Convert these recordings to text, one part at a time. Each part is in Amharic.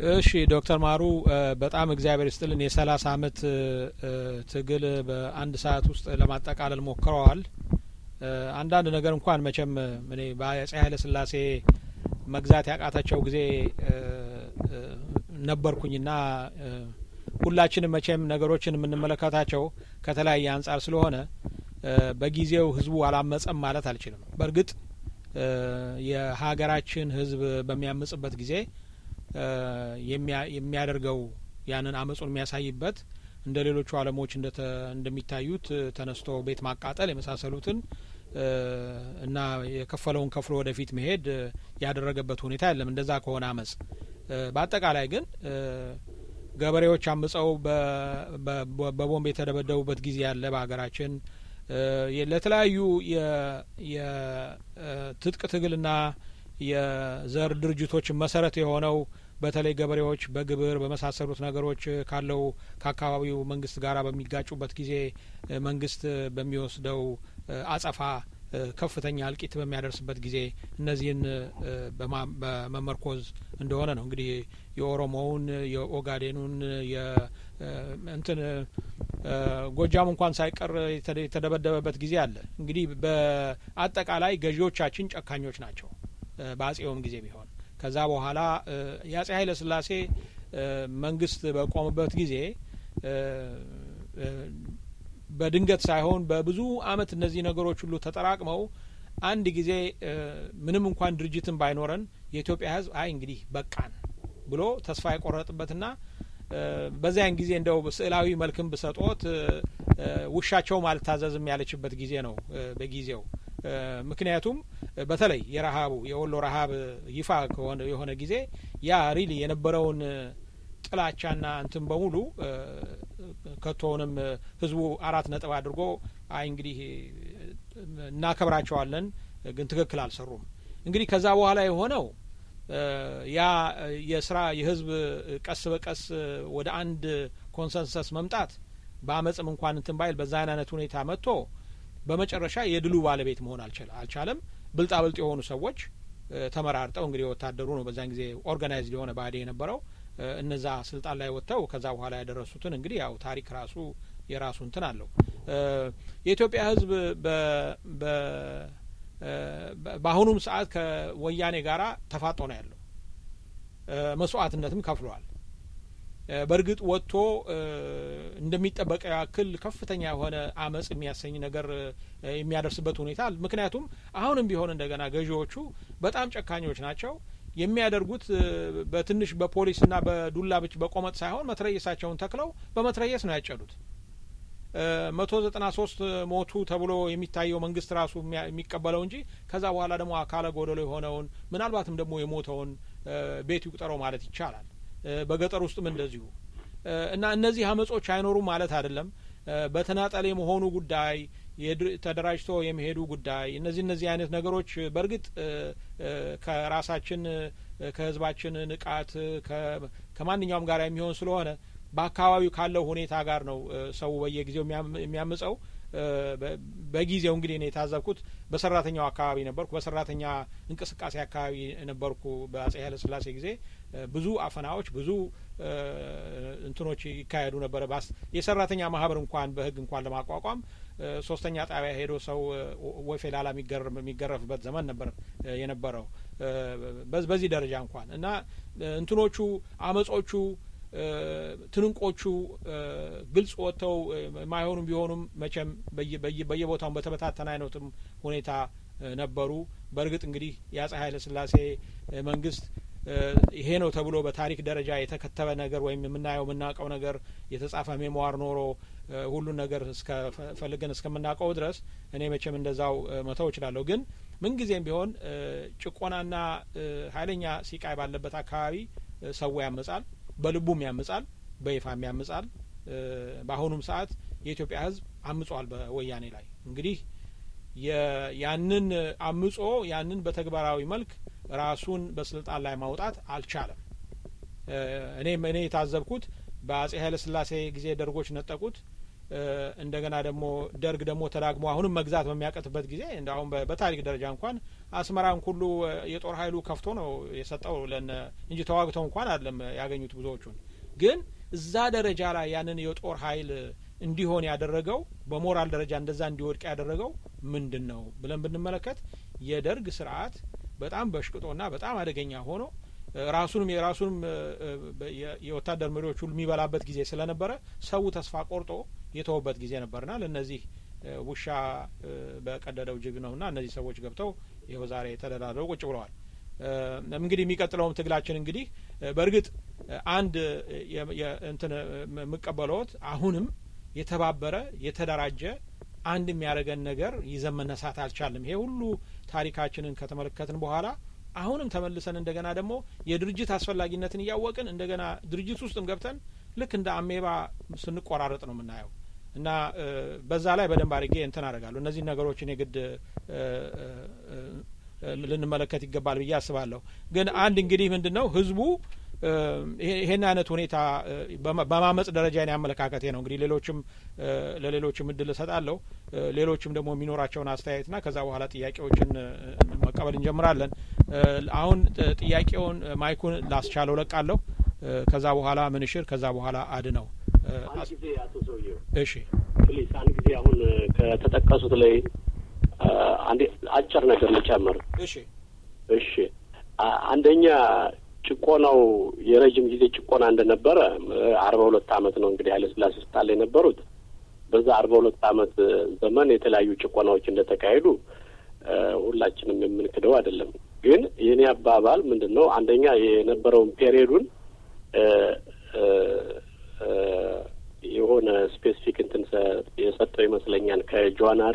እሺ ዶክተር ማሩ በጣም እግዚአብሔር ይስጥልን። የሰላሳ አመት ትግል በአንድ ሰዓት ውስጥ ለማጠቃለል ሞክረዋል። አንዳንድ ነገር እንኳን መቼም እኔ በአጼ ኃይለ ሥላሴ መግዛት ያቃታቸው ጊዜ ነበርኩኝና ሁላችንም መቼም ነገሮችን የምንመለከታቸው ከተለያየ አንጻር ስለሆነ በጊዜው ህዝቡ አላመጸም ማለት አልችልም። በእርግጥ የሀገራችን ህዝብ በሚያምጽበት ጊዜ የሚያደርገው ያንን አመጹን የሚያሳይበት እንደ ሌሎቹ ዓለሞች እንደሚታዩት ተነስቶ ቤት ማቃጠል የመሳሰሉትን እና የከፈለውን ከፍሎ ወደፊት መሄድ ያደረገበት ሁኔታ የለም። እንደዛ ከሆነ አመጽ በአጠቃላይ ግን ገበሬዎች አምጸው በቦምብ የተደበደቡበት ጊዜ ያለ በሀገራችን ለተለያዩ የትጥቅ ትግልና የዘር ድርጅቶች መሰረት የሆነው በተለይ ገበሬዎች በግብር በመሳሰሉት ነገሮች ካለው ከአካባቢው መንግስት ጋር በሚጋጩበት ጊዜ መንግስት በሚወስደው አጸፋ ከፍተኛ እልቂት በሚያደርስበት ጊዜ እነዚህን በመመርኮዝ እንደሆነ ነው እንግዲህ የኦሮሞውን የኦጋዴኑን እንትን ጎጃም እንኳን ሳይቀር የተደበደበበት ጊዜ አለ። እንግዲህ በአጠቃላይ ገዢዎቻችን ጨካኞች ናቸው። በአጼውም ጊዜ ቢሆን ከዛ በኋላ የአጼ ኃይለ ሥላሴ መንግስት በቆመበት ጊዜ በድንገት ሳይሆን በብዙ አመት እነዚህ ነገሮች ሁሉ ተጠራቅመው አንድ ጊዜ ምንም እንኳን ድርጅትን ባይኖረን የኢትዮጵያ ሕዝብ አይ እንግዲህ በቃን ብሎ ተስፋ የቆረጥበትና በዚያን ጊዜ እንደው ስዕላዊ መልክም ብሰጦት ውሻቸውም አልታዘዝም ያለችበት ጊዜ ነው በጊዜው። ምክንያቱም በተለይ የረሀቡ የወሎ ረሀብ ይፋ ከሆነ የሆነ ጊዜ ያ ሪሊ የነበረውን ጥላቻና እንትን በሙሉ ከቶውንም ህዝቡ አራት ነጥብ አድርጎ አይ እንግዲህ እናከብራቸዋለን፣ ግን ትክክል አልሰሩም። እንግዲህ ከዛ በኋላ የሆነው ያ የስራ የህዝብ ቀስ በቀስ ወደ አንድ ኮንሰንሰስ መምጣት በአመፅም እንኳን እንትን ባይል በዛ አይነት ሁኔታ መጥቶ በመጨረሻ የድሉ ባለቤት መሆን አልቻለም። ብልጣብልጥ የሆኑ ሰዎች ተመራርጠው እንግዲህ ወታደሩ ነው በዛን ጊዜ ኦርጋናይዝድ የሆነ ባዴ የነበረው እነዛ ስልጣን ላይ ወጥተው ከዛ በኋላ ያደረሱትን እንግዲህ ያው ታሪክ ራሱ የራሱ እንትን አለው። የኢትዮጵያ ህዝብ በአሁኑም ሰዓት ከወያኔ ጋራ ተፋጦ ነው ያለው። መስዋዕትነትም ከፍሏል። በእርግጥ ወጥቶ እንደሚጠበቀው ያክል ከፍተኛ የሆነ አመጽ የሚያሰኝ ነገር የሚያደርስበት ሁኔታ ምክንያቱም አሁንም ቢሆን እንደገና ገዢዎቹ በጣም ጨካኞች ናቸው። የሚያደርጉት በትንሽ በፖሊስና በዱላ ብቻ በቆመጥ ሳይሆን መትረየሳቸውን ተክለው በመትረየስ ነው ያጨዱት። መቶ ዘጠና ሶስት ሞቱ ተብሎ የሚታየው መንግስት ራሱ የሚቀበለው እንጂ ከዛ በኋላ ደግሞ አካለ ጎደሎ የሆነውን ምናልባትም ደግሞ የሞተውን ቤት ይቁጠረው ማለት ይቻላል። በገጠር ውስጥም እንደዚሁ እና እነዚህ አመጾች አይኖሩም ማለት አይደለም። በተናጠል የመሆኑ ጉዳይ ተደራጅቶ የመሄዱ ጉዳይ እነዚህ እነዚህ አይነት ነገሮች በእርግጥ ከራሳችን ከህዝባችን ንቃት ከማንኛውም ጋር የሚሆን ስለሆነ በአካባቢው ካለው ሁኔታ ጋር ነው ሰው በየጊዜው የሚያምጸው። በጊዜው እንግዲህ እኔ የታዘብኩት በሰራተኛው አካባቢ ነበርኩ። በሰራተኛ እንቅስቃሴ አካባቢ ነበርኩ። በአጼ ኃይለ ሥላሴ ጊዜ ብዙ አፈናዎች፣ ብዙ እንትኖች ይካሄዱ ነበረ። የሰራተኛ ማህበር እንኳን በህግ እንኳን ለማቋቋም ሶስተኛ ጣቢያ ሄዶ ሰው ወፌ ላላ የሚገረፍበት ዘመን ነበር የነበረው። በዚህ ደረጃ እንኳን እና እንትኖቹ አመጾቹ ትንንቆቹ ግልጽ ወጥተው የማይሆኑም ቢሆኑም መቼም በየቦታውን በተበታተነ አይነትም ሁኔታ ነበሩ። በእርግጥ እንግዲህ የአጼ ኃይለ ሥላሴ መንግስት ይሄ ነው ተብሎ በታሪክ ደረጃ የተከተበ ነገር ወይም የምናየው የምናውቀው ነገር የተጻፈ ሜሞዋር ኖሮ ሁሉን ነገር እስከ ፈልገን እስከምናውቀው ድረስ እኔ መቼም እንደዛው መተው እችላለሁ። ግን ምንጊዜም ቢሆን ጭቆናና ኃይለኛ ሲቃይ ባለበት አካባቢ ሰው ያመጻል፣ በልቡም ያምጻል፣ በይፋም ያምጻል። በአሁኑም ሰዓት የኢትዮጵያ ሕዝብ አምጿል በወያኔ ላይ እንግዲህ ያንን አምጾ ያንን በተግባራዊ መልክ ራሱን በስልጣን ላይ ማውጣት አልቻለም። እኔ እኔ የታዘብኩት በአጼ ኃይለ ሥላሴ ጊዜ ደርጎች ነጠቁት። እንደገና ደግሞ ደርግ ደግሞ ተዳግሞ አሁንም መግዛት በሚያቀትበት ጊዜ እንደ አሁን በታሪክ ደረጃ እንኳን አስመራን ሁሉ የጦር ኃይሉ ከፍቶ ነው የሰጠው ለነ እንጂ ተዋግተው እንኳን አይደለም ያገኙት ብዙዎቹን። ግን እዛ ደረጃ ላይ ያንን የጦር ኃይል እንዲሆን ያደረገው በሞራል ደረጃ እንደዛ እንዲወድቅ ያደረገው ምንድን ነው ብለን ብንመለከት የደርግ ስርዓት በጣም በሽቅጦና በጣም አደገኛ ሆኖ ራሱንም የራሱንም የወታደር መሪዎች ሁሉ የሚበላበት ጊዜ ስለነበረ ሰው ተስፋ ቆርጦ የተወበት ጊዜ ነበርና ለእነዚህ ውሻ በቀደደው ጅብ ነውና እነዚህ ሰዎች ገብተው ይኸው ዛሬ ተደራድረው ቁጭ ብለዋል። እንግዲህ የሚቀጥለውም ትግላችን እንግዲህ በእርግጥ አንድ እንትን የምቀበለዎት አሁንም የተባበረ የተደራጀ አንድ የሚያደርገን ነገር ይዘን መነሳት አልቻልም። ይሄ ሁሉ ታሪካችንን ከተመለከትን በኋላ አሁንም ተመልሰን እንደገና ደግሞ የድርጅት አስፈላጊነትን እያወቅን እንደገና ድርጅት ውስጥም ገብተን ልክ እንደ አሜባ ስንቆራረጥ ነው የምናየው እና በዛ ላይ በደንብ አድርጌ እንትን አደርጋለሁ። እነዚህ ነገሮችን የግድ ልንመለከት ይገባል ብዬ አስባለሁ። ግን አንድ እንግዲህ ምንድን ነው ህዝቡ ይሄን አይነት ሁኔታ በማመጽ ደረጃ ኔ አመለካከቴ ነው። እንግዲህ ሌሎችም ለሌሎችም እድል እሰጣለሁ። ሌሎችም ደግሞ የሚኖራቸውን አስተያየትና ከዛ በኋላ ጥያቄዎችን መቀበል እንጀምራለን። አሁን ጥያቄውን ማይኩን ላስቻለው ለቃለሁ። ከዛ በኋላ ምንሽር፣ ከዛ በኋላ አድነው። አንድ ጊዜ አቶ ሰውዬው እሺ፣ ፕሊስ አንድ ጊዜ አሁን ከተጠቀሱት ላይ አንዴ አጭር ነገር ልጨምር። እሺ፣ እሺ። አንደኛ ጭቆናው የረጅም ጊዜ ጭቆና እንደነበረ አርባ ሁለት አመት ነው እንግዲህ ኃይለ ሥላሴ ስልጣን ላይ የነበሩት። በዛ አርባ ሁለት አመት ዘመን የተለያዩ ጭቆናዎች እንደተካሄዱ ሁላችንም የምንክደው አይደለም። ግን የእኔ አባባል ምንድን ነው? አንደኛ የነበረውን ፔሪዮዱን የሆነ ስፔሲፊክ እንትን የሰጠው ይመስለኛል ከጃንዋሪ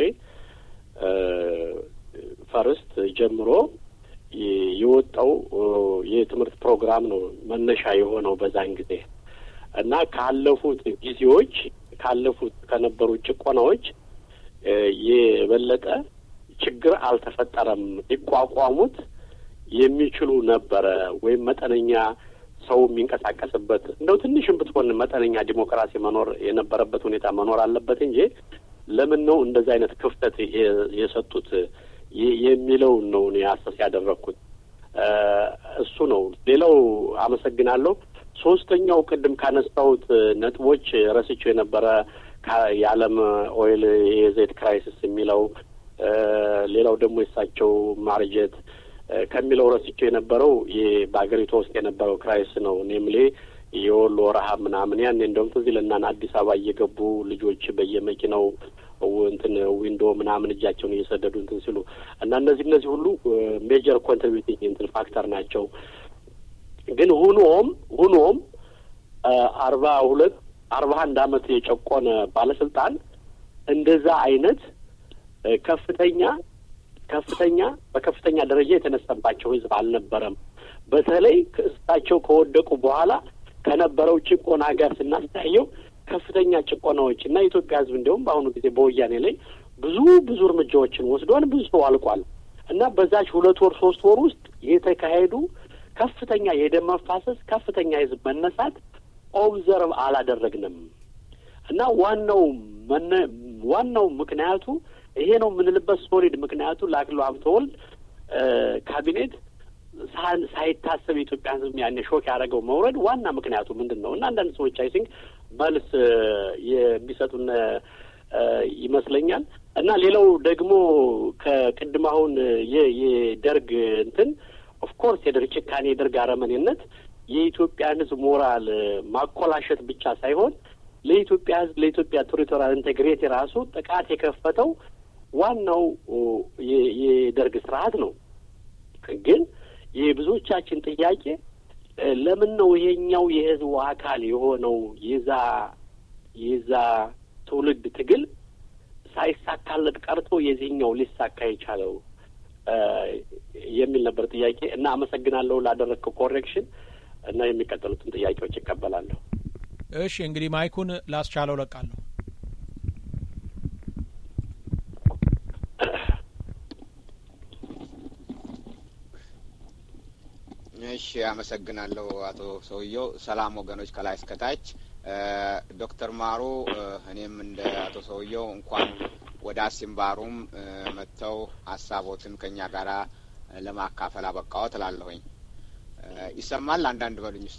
ፈርስት ጀምሮ የወጣው የትምህርት ፕሮግራም ነው መነሻ የሆነው በዛን ጊዜ እና ካለፉት ጊዜዎች ካለፉት ከነበሩ ጭቆናዎች የበለጠ ችግር አልተፈጠረም። ሊቋቋሙት የሚችሉ ነበረ ወይም መጠነኛ ሰው የሚንቀሳቀስበት እንደው ትንሽም ብትሆን መጠነኛ ዲሞክራሲ መኖር የነበረበት ሁኔታ መኖር አለበት እንጂ ለምን ነው እንደዚህ አይነት ክፍተት የሰጡት የሚለውን ነው እኔ አሰስ ያደረግኩት። እሱ ነው። ሌላው አመሰግናለሁ። ሶስተኛው ቅድም ካነሳሁት ነጥቦች ረስቼው የነበረ የዓለም ኦይል የዘይት ክራይሲስ የሚለው ሌላው ደግሞ የሳቸው ማርጀት ከሚለው ረስቼው የነበረው በሀገሪቷ ውስጥ የነበረው ክራይስ ነው። ኔምሌ የወሎ ረሀብ ምናምን ያን እንደውም ትዝ ይለናል። አዲስ አበባ እየገቡ ልጆች በየመኪናው እንትን ዊንዶ ምናምን እጃቸውን እየሰደዱ እንትን ሲሉ እና እነዚህ እነዚህ ሁሉ ሜጀር ኮንትሪቢዩቲንግ እንትን ፋክተር ናቸው። ግን ሁኖም ሁኖም አርባ ሁለት አርባ አንድ አመት የጨቆነ ባለስልጣን እንደዛ አይነት ከፍተኛ ከፍተኛ በከፍተኛ ደረጃ የተነሳባቸው ህዝብ አልነበረም። በተለይ እሳቸው ከወደቁ በኋላ ከነበረው ጭቆና ጋር ስናስተያየው ከፍተኛ ጭቆናዎች እና የኢትዮጵያ ህዝብ እንዲሁም በአሁኑ ጊዜ በወያኔ ላይ ብዙ ብዙ እርምጃዎችን ወስዷል። ብዙ ሰው አልቋል እና በዛች ሁለት ወር ሶስት ወር ውስጥ የተካሄዱ ከፍተኛ የደም መፋሰስ፣ ከፍተኛ የህዝብ መነሳት ኦብዘርቭ አላደረግንም እና ዋናው ዋናው ምክንያቱ ይሄ ነው የምንልበት ሶሊድ ምክንያቱ ለአክሊሉ ሀብተወልድ ካቢኔት ሳይታሰብ የኢትዮጵያ ህዝብ ያኔ ሾክ ያደረገው መውረድ ዋና ምክንያቱ ምንድን ነው? እና አንዳንድ ሰዎች አይ ቲንክ መልስ የሚሰጡን ይመስለኛል። እና ሌላው ደግሞ ከቅድም አሁን የደርግ እንትን ኦፍኮርስ የደርግ ጭካኔ የደርግ አረመኔነት የኢትዮጵያን ህዝብ ሞራል ማኮላሸት ብቻ ሳይሆን ለኢትዮጵያ ህዝብ ለኢትዮጵያ ቴሪቶሪያል ኢንቴግሪቲ ራሱ ጥቃት የከፈተው ዋናው የደርግ ስርዓት ነው። ግን የብዙዎቻችን ጥያቄ ለምን ነው ይሄኛው የህዝቡ አካል የሆነው የዛ የዛ ትውልድ ትግል ሳይሳካለት ቀርቶ የዚህኛው ሊሳካ የቻለው የሚል ነበር ጥያቄ እና አመሰግናለሁ ላደረግከው ኮሬክሽን እና የሚቀጥሉትን ጥያቄዎች ይቀበላለሁ። እሺ እንግዲህ ማይኩን ላስቻለው ለቃለሁ። እሺ አመሰግናለሁ አቶ ሰውየው። ሰላም ወገኖች ከላይ እስከታች። ዶክተር ማሩ እኔም እንደ አቶ ሰውየው እንኳን ወደ አሲምባሩም መጥተው ሀሳቦትን ከኛ ጋር ለማካፈል አበቃዎት እላለሁኝ። ይሰማል? አንዳንድ በሉኝ ውስጥ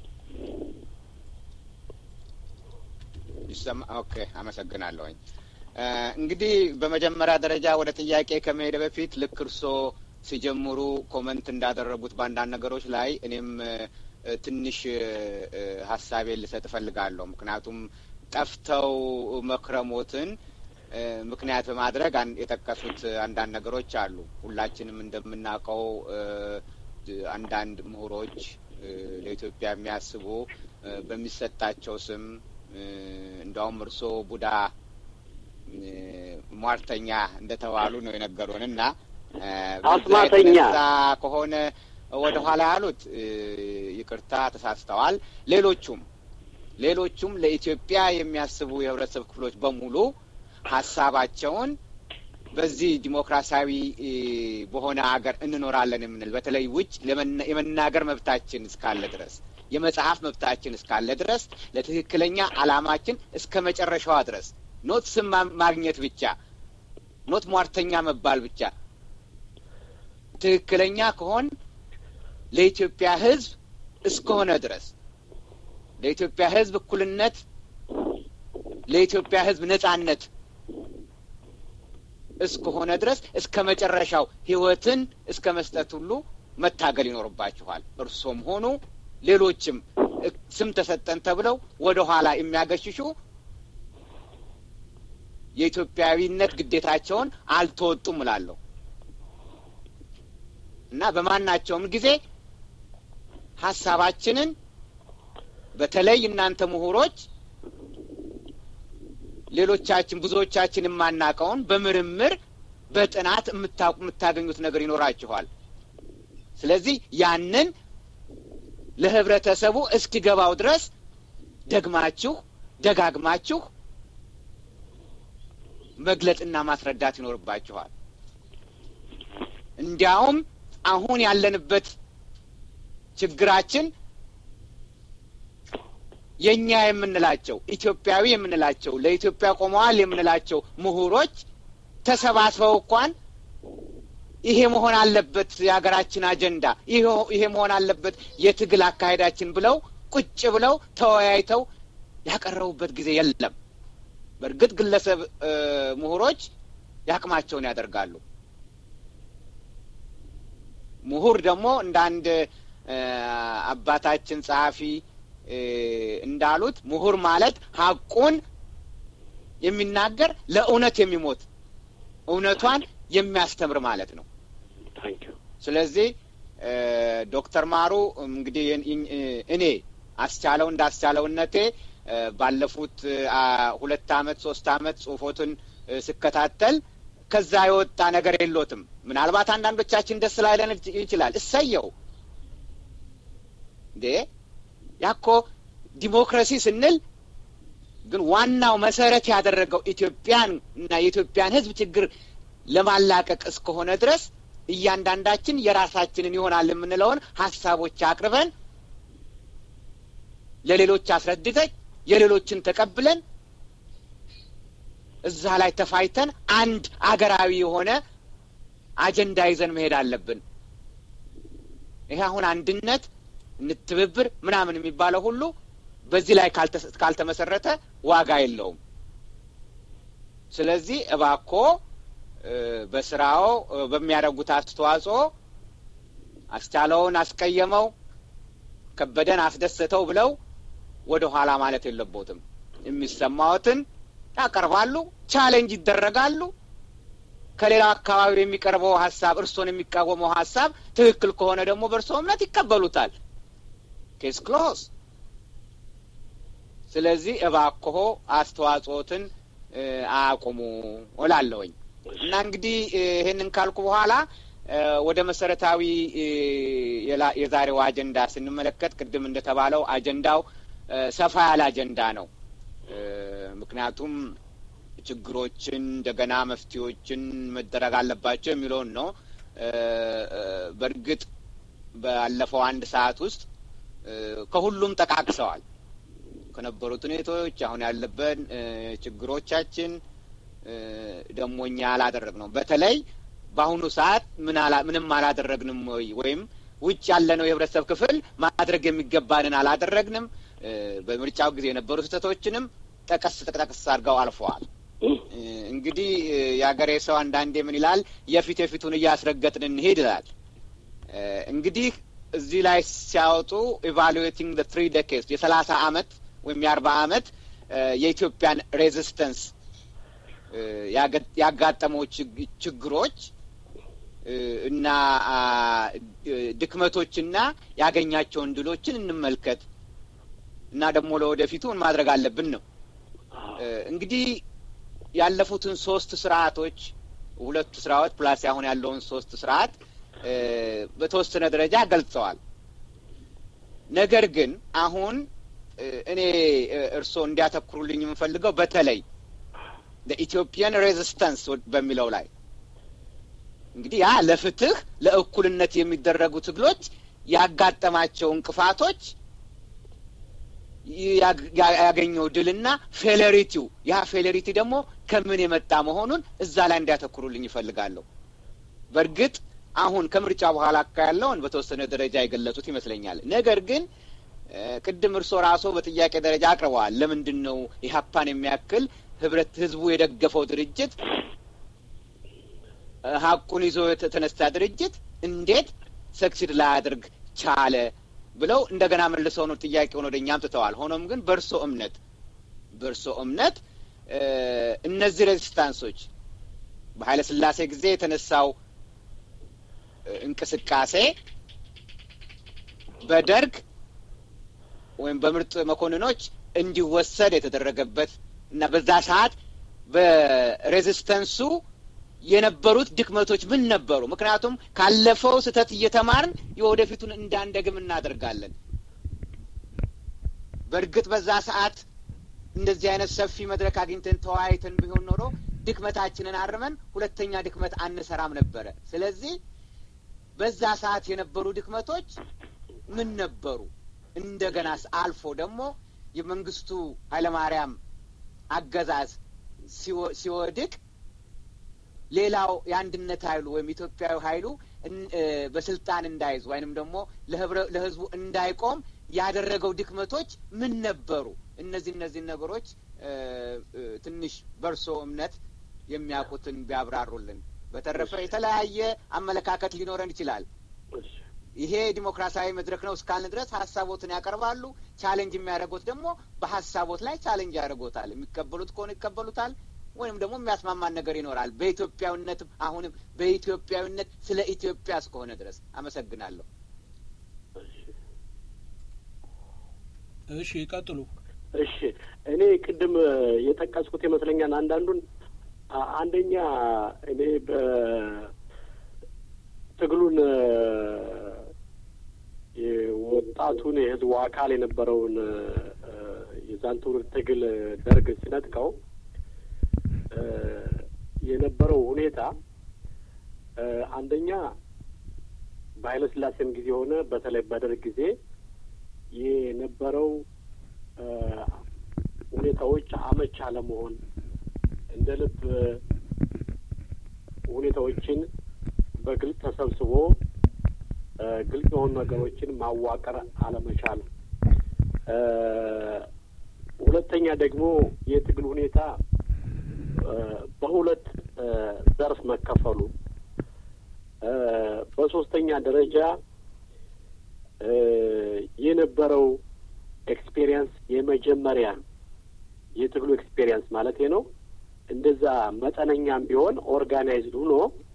ይሰማ? ኦኬ፣ አመሰግናለሁኝ። እንግዲህ በመጀመሪያ ደረጃ ወደ ጥያቄ ከመሄደ በፊት ልክ እርስዎ ሲጀምሩ ኮመንት እንዳደረጉት በአንዳንድ ነገሮች ላይ እኔም ትንሽ ሀሳቤን ልሰጥ እፈልጋለሁ። ምክንያቱም ጠፍተው መክረሞትን ምክንያት በማድረግ የጠቀሱት አንዳንድ ነገሮች አሉ። ሁላችንም እንደምናውቀው አንዳንድ ምሁሮች ለኢትዮጵያ የሚያስቡ በሚሰጣቸው ስም እንዲያውም እርስዎ ቡዳ ሟርተኛ እንደተባሉ ነው የነገሩን እና አስማተኛ ከሆነ ወደ ኋላ ያሉት ይቅርታ ተሳስተዋል። ሌሎቹም ሌሎቹም ለኢትዮጵያ የሚያስቡ የህብረተሰብ ክፍሎች በሙሉ ሀሳባቸውን በዚህ ዲሞክራሲያዊ በሆነ ሀገር እንኖራለን የምንል በተለይ ውጭ የመናገር መብታችን እስካለ ድረስ የመጽሐፍ መብታችን እስካለ ድረስ ለትክክለኛ ዓላማችን እስከ መጨረሻዋ ድረስ ኖት ስም ማግኘት ብቻ ኖት ሟርተኛ መባል ብቻ ትክክለኛ ከሆን ለኢትዮጵያ ሕዝብ እስከሆነ ድረስ ለኢትዮጵያ ሕዝብ እኩልነት፣ ለኢትዮጵያ ሕዝብ ነጻነት እስከሆነ ድረስ እስከ መጨረሻው ህይወትን እስከ መስጠት ሁሉ መታገል ይኖርባችኋል። እርሶም ሆኑ ሌሎችም ስም ተሰጠን ተብለው ወደ ኋላ የሚያገሽሹ የኢትዮጵያዊነት ግዴታቸውን አልተወጡም እላለሁ እና በማናቸውም ጊዜ ሀሳባችንን በተለይ እናንተ ምሁሮች ሌሎቻችን ብዙዎቻችን የማናውቀውን በምርምር በጥናት የምታገኙት ነገር ይኖራችኋል። ስለዚህ ያንን ለህብረተሰቡ እስኪገባው ድረስ ደግማችሁ ደጋግማችሁ መግለጥና ማስረዳት ይኖርባችኋል። እንዲያውም አሁን ያለንበት ችግራችን የእኛ የምንላቸው ኢትዮጵያዊ የምንላቸው ለኢትዮጵያ ቆመዋል የምንላቸው ምሁሮች ተሰባስበው እንኳን ይሄ መሆን አለበት የሀገራችን አጀንዳ፣ ይሄ መሆን አለበት የትግል አካሄዳችን ብለው ቁጭ ብለው ተወያይተው ያቀረቡበት ጊዜ የለም። በእርግጥ ግለሰብ ምሁሮች ያቅማቸውን ያደርጋሉ። ምሁር ደግሞ እንደ አንድ አባታችን ጸሐፊ እንዳሉት ምሁር ማለት ሀቁን የሚናገር ለእውነት የሚሞት እውነቷን የሚያስተምር ማለት ነው። ስለዚህ ዶክተር ማሩ እንግዲህ እኔ አስቻለው እንደ አስቻለውነቴ ባለፉት ሁለት አመት ሶስት አመት ጽሁፎትን ስከታተል ከዛ የወጣ ነገር የሎትም። ምናልባት አንዳንዶቻችን ደስ ላይለን ይችላል። እሰየው እንዴ ያኮ ዲሞክራሲ ስንል ግን ዋናው መሰረት ያደረገው ኢትዮጵያን እና የኢትዮጵያን ሕዝብ ችግር ለማላቀቅ እስከሆነ ድረስ እያንዳንዳችን የራሳችንን ይሆናል የምንለውን ሀሳቦች አቅርበን ለሌሎች አስረድተን የሌሎችን ተቀብለን እዛ ላይ ተፋይተን አንድ አገራዊ የሆነ አጀንዳ ይዘን መሄድ አለብን። ይሄ አሁን አንድነት እንትብብር ምናምን የሚባለው ሁሉ በዚህ ላይ ካልተመሰረተ ዋጋ የለውም። ስለዚህ እባኮ በስራው በሚያደርጉት አስተዋጽኦ አስቻለውን አስቀየመው፣ ከበደን አስደሰተው ብለው ወደ ኋላ ማለት የለቦትም። የሚሰማዎትን ያቀርባሉ፣ ቻሌንጅ ይደረጋሉ። ከሌላው አካባቢ የሚቀርበው ሀሳብ እርስዎን የሚቃወመው ሀሳብ ትክክል ከሆነ ደግሞ በእርስዎ እምነት ይቀበሉታል። ኬስ ክሎስ። ስለዚህ እባክዎ አስተዋጽኦትን አያቁሙ እላለሁኝ እና እንግዲህ ይህንን ካልኩ በኋላ ወደ መሰረታዊ የዛሬው አጀንዳ ስንመለከት ቅድም እንደተባለው አጀንዳው ሰፋ ያለ አጀንዳ ነው። ምክንያቱም ችግሮችን እንደገና መፍትሄዎችን መደረግ አለባቸው የሚለውን ነው። በእርግጥ ባለፈው አንድ ሰዓት ውስጥ ከሁሉም ጠቃቅሰዋል። ከነበሩት ሁኔታዎች አሁን ያለብን ችግሮቻችን ደግሞ እኛ ያላደረግ ነው። በተለይ በአሁኑ ሰዓት ምንም አላደረግንም ወይ ወይም ውጭ ያለነው የህብረተሰብ ክፍል ማድረግ የሚገባንን አላደረግንም፣ በምርጫው ጊዜ የነበሩ ስህተቶችንም ጠቀስ ጠቅጠቅስ አድርገው አልፈዋል። እንግዲህ የአገሬ ሰው አንዳንዴ ምን ይላል? የፊት የፊቱን እያስረገጥን እንሄድ ይላል። እንግዲህ እዚህ ላይ ሲያወጡ ኢቫሉዌቲንግ ዘ ትሪ ዴኬድስ የሰላሳ አመት ወይም የአርባ አመት የኢትዮጵያን ሬዚስተንስ ያጋጠመው ችግሮች እና ድክመቶችና ያገኛቸውን ድሎችን እንመልከት እና ደግሞ ለወደፊቱ ምን ማድረግ አለብን ነው። እንግዲህ ያለፉትን ሶስት ስርዓቶች ሁለቱ ስርዓት ፕላስ አሁን ያለውን ሶስት ስርዓት በተወሰነ ደረጃ ገልጸዋል። ነገር ግን አሁን እኔ እርስዎ እንዲያተኩሩልኝ የምፈልገው በተለይ ኢትዮጵያን ሬዚስተንስ በሚለው ላይ እንግዲህ ያ ለፍትህ ለእኩልነት የሚደረጉ ትግሎች ያጋጠማቸው እንቅፋቶች ያገኘው ድልና ፌሌሪቲው ያ ፌሌሪቲ ደግሞ ከምን የመጣ መሆኑን እዛ ላይ እንዲያተኩሩልኝ ይፈልጋለሁ። በእርግጥ አሁን ከምርጫ በኋላ ያለውን በተወሰነ ደረጃ የገለጹት ይመስለኛል። ነገር ግን ቅድም እርስዎ ራስዎ በጥያቄ ደረጃ አቅርበዋል። ለምንድን ነው ኢህአፓን የሚያክል ህብረት ህዝቡ የደገፈው ድርጅት ሀቁን ይዞ የተነሳ ድርጅት እንዴት ሰክሲድ ላያደርግ ቻለ ብለው እንደገና መልሰው ነው ጥያቄውን ወደ እኛ አምጥተዋል። ሆኖም ግን በእርሶ እምነት በእርሶ እምነት እነዚህ ሬዚስታንሶች በኃይለ ሥላሴ ጊዜ የተነሳው እንቅስቃሴ በደርግ ወይም በምርጥ መኮንኖች እንዲወሰድ የተደረገበት እና በዛ ሰዓት በሬዚስተንሱ የነበሩት ድክመቶች ምን ነበሩ? ምክንያቱም ካለፈው ስህተት እየተማርን የወደፊቱን እንዳንደግም እናደርጋለን። በእርግጥ በዛ ሰዓት እንደዚህ አይነት ሰፊ መድረክ አግኝተን ተወያይተን ቢሆን ኖሮ ድክመታችንን አርመን ሁለተኛ ድክመት አንሰራም ነበረ። ስለዚህ በዛ ሰዓት የነበሩ ድክመቶች ምን ነበሩ? እንደገና አልፎ ደግሞ የመንግስቱ ኃይለማርያም አገዛዝ ሲወድቅ ሌላው የአንድነት ኃይሉ ወይም ኢትዮጵያዊ ኃይሉ በስልጣን እንዳይዝ ወይንም ደግሞ ለህዝቡ እንዳይቆም ያደረገው ድክመቶች ምን ነበሩ? እነዚህ እነዚህ ነገሮች ትንሽ በእርሶ እምነት የሚያውቁትን ቢያብራሩልን። በተረፈ የተለያየ አመለካከት ሊኖረን ይችላል። ይሄ ዲሞክራሲያዊ መድረክ ነው እስካልን ድረስ ሀሳቦትን ያቀርባሉ። ቻሌንጅ የሚያደርጉት ደግሞ በሀሳቦት ላይ ቻሌንጅ ያደርጎታል። የሚቀበሉት ከሆነ ይቀበሉታል ወይም ደግሞ የሚያስማማን ነገር ይኖራል። በኢትዮጵያዊነትም አሁንም በኢትዮጵያዊነት ስለ ኢትዮጵያ እስከሆነ ድረስ አመሰግናለሁ። እሺ ይቀጥሉ። እሺ እኔ ቅድም የጠቀስኩት ይመስለኛል አንዳንዱን አንደኛ እኔ በትግሉን ወጣቱን የህዝቡ አካል የነበረውን የዛን ትውልድ ትግል ደርግ ሲነጥቀው የነበረው ሁኔታ አንደኛ በኃይለ ሥላሴም ጊዜ ሆነ በተለይ በደርግ ጊዜ የነበረው ሁኔታዎች አመች አለመሆን፣ እንደ ልብ ሁኔታዎችን በግልጽ ተሰብስቦ ግልጽ የሆኑ ነገሮችን ማዋቀር አለመቻል፣ ሁለተኛ ደግሞ የትግል ሁኔታ በሁለት ዘርፍ መከፈሉ፣ በሶስተኛ ደረጃ የነበረው ኤክስፔሪየንስ የመጀመሪያ የትግሉ ኤክስፔሪየንስ ማለት ነው። እንደዛ መጠነኛም ቢሆን ኦርጋናይዝድ ሆኖ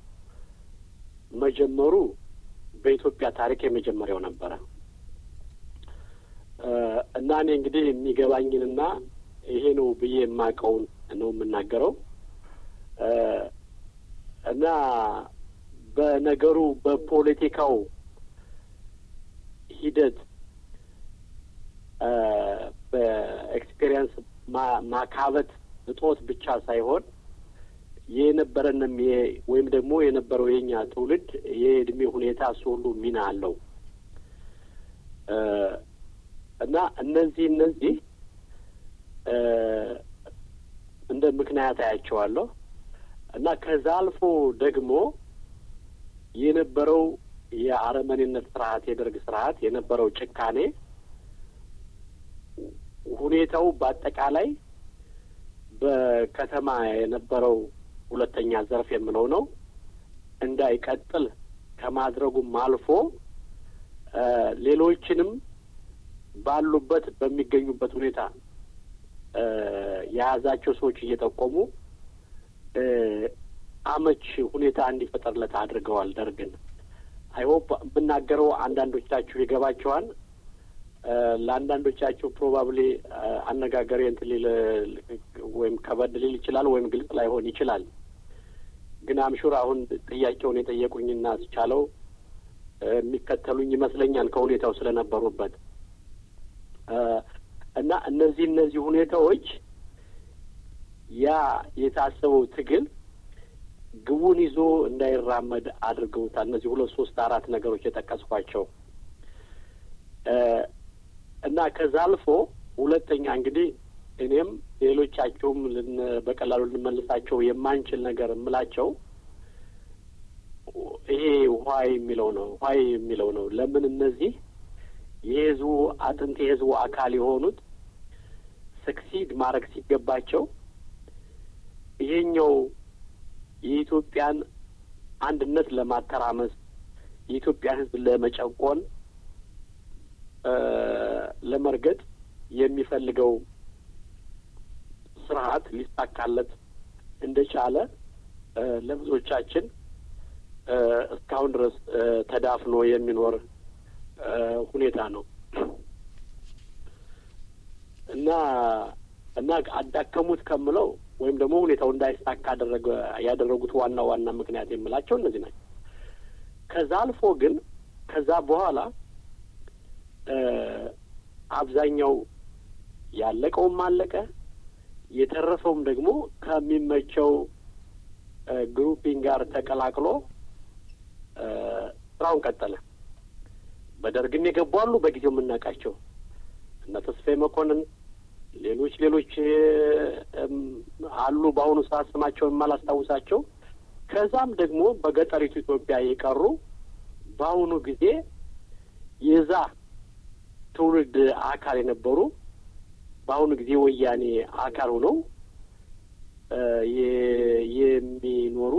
መጀመሩ በኢትዮጵያ ታሪክ የመጀመሪያው ነበረ እና እኔ እንግዲህ የሚገባኝንና ይሄ ነው ብዬ የማውቀውን ነው የምናገረው እና በነገሩ በፖለቲካው ሂደት በኤክስፔሪየንስ ማካበት እጦት ብቻ ሳይሆን የነበረንም ወይም ደግሞ የነበረው የኛ ትውልድ የእድሜ ሁኔታ እሱ ሁሉ ሚና አለው እና እነዚህ እነዚህ እንደ ምክንያት አያቸዋለሁ እና ከዛ አልፎ ደግሞ የነበረው የአረመኔነት ስርዓት የደርግ ስርዓት የነበረው ጭካኔ ሁኔታው በአጠቃላይ በከተማ የነበረው ሁለተኛ ዘርፍ የምለው ነው እንዳይቀጥል ከማድረጉም አልፎ ሌሎችንም ባሉበት በሚገኙበት ሁኔታ የያዛቸው ሰዎች እየጠቆሙ አመች ሁኔታ እንዲፈጠርለት አድርገዋል። ደርግን አይሆፕ የምናገረው አንዳንዶቻችሁ ይገባቸዋል። ለአንዳንዶቻችሁ ፕሮባብሊ አነጋገሬ እንትን ሊል ወይም ከበድ ሊል ይችላል፣ ወይም ግልጽ ላይሆን ይችላል። ግን አምሹር አሁን ጥያቄውን የጠየቁኝና ስቻለው የሚከተሉኝ ይመስለኛል ከሁኔታው ስለነበሩበት እና እነዚህ እነዚህ ሁኔታዎች ያ የታሰበው ትግል ግቡን ይዞ እንዳይራመድ አድርገውታል። እነዚህ ሁለት ሶስት አራት ነገሮች የጠቀስኳቸው እና ከዛ አልፎ ሁለተኛ እንግዲህ እኔም ሌሎቻቸውም በቀላሉ ልንመልሳቸው የማንችል ነገር የምላቸው ይሄ ዋይ የሚለው ነው። ዋይ የሚለው ነው። ለምን እነዚህ የህዝቡ አጥንት የህዝቡ አካል የሆኑት ሰክሲድ ማድረግ ሲገባቸው ይሄኛው የኢትዮጵያን አንድነት ለማተራመስ የኢትዮጵያን ህዝብ ለመጨቆን ለመርገጥ የሚፈልገው ስርዓት ሊሳካለት እንደቻለ ለብዙዎቻችን እስካሁን ድረስ ተዳፍኖ የሚኖር ሁኔታ ነው እና እና አዳከሙት ከምለው ወይም ደግሞ ሁኔታው እንዳይሳካ አደረገ ያደረጉት ዋና ዋና ምክንያት የምላቸው እነዚህ ናቸው። ከዛ አልፎ ግን ከዛ በኋላ አብዛኛው ያለቀውም አለቀ፣ የተረፈውም ደግሞ ከሚመቸው ግሩፒንግ ጋር ተቀላቅሎ ስራውን ቀጠለ። በደርግም የገቡ አሉ፣ በጊዜው የምናውቃቸው እነ ተስፋዬ መኮንን፣ ሌሎች ሌሎች አሉ። በአሁኑ ሰዓት ስማቸውን የማላስታውሳቸው ከዛም ደግሞ በገጠሪቱ ኢትዮጵያ የቀሩ በአሁኑ ጊዜ የዛ ትውልድ አካል የነበሩ በአሁኑ ጊዜ ወያኔ አካል ሆነው የሚኖሩ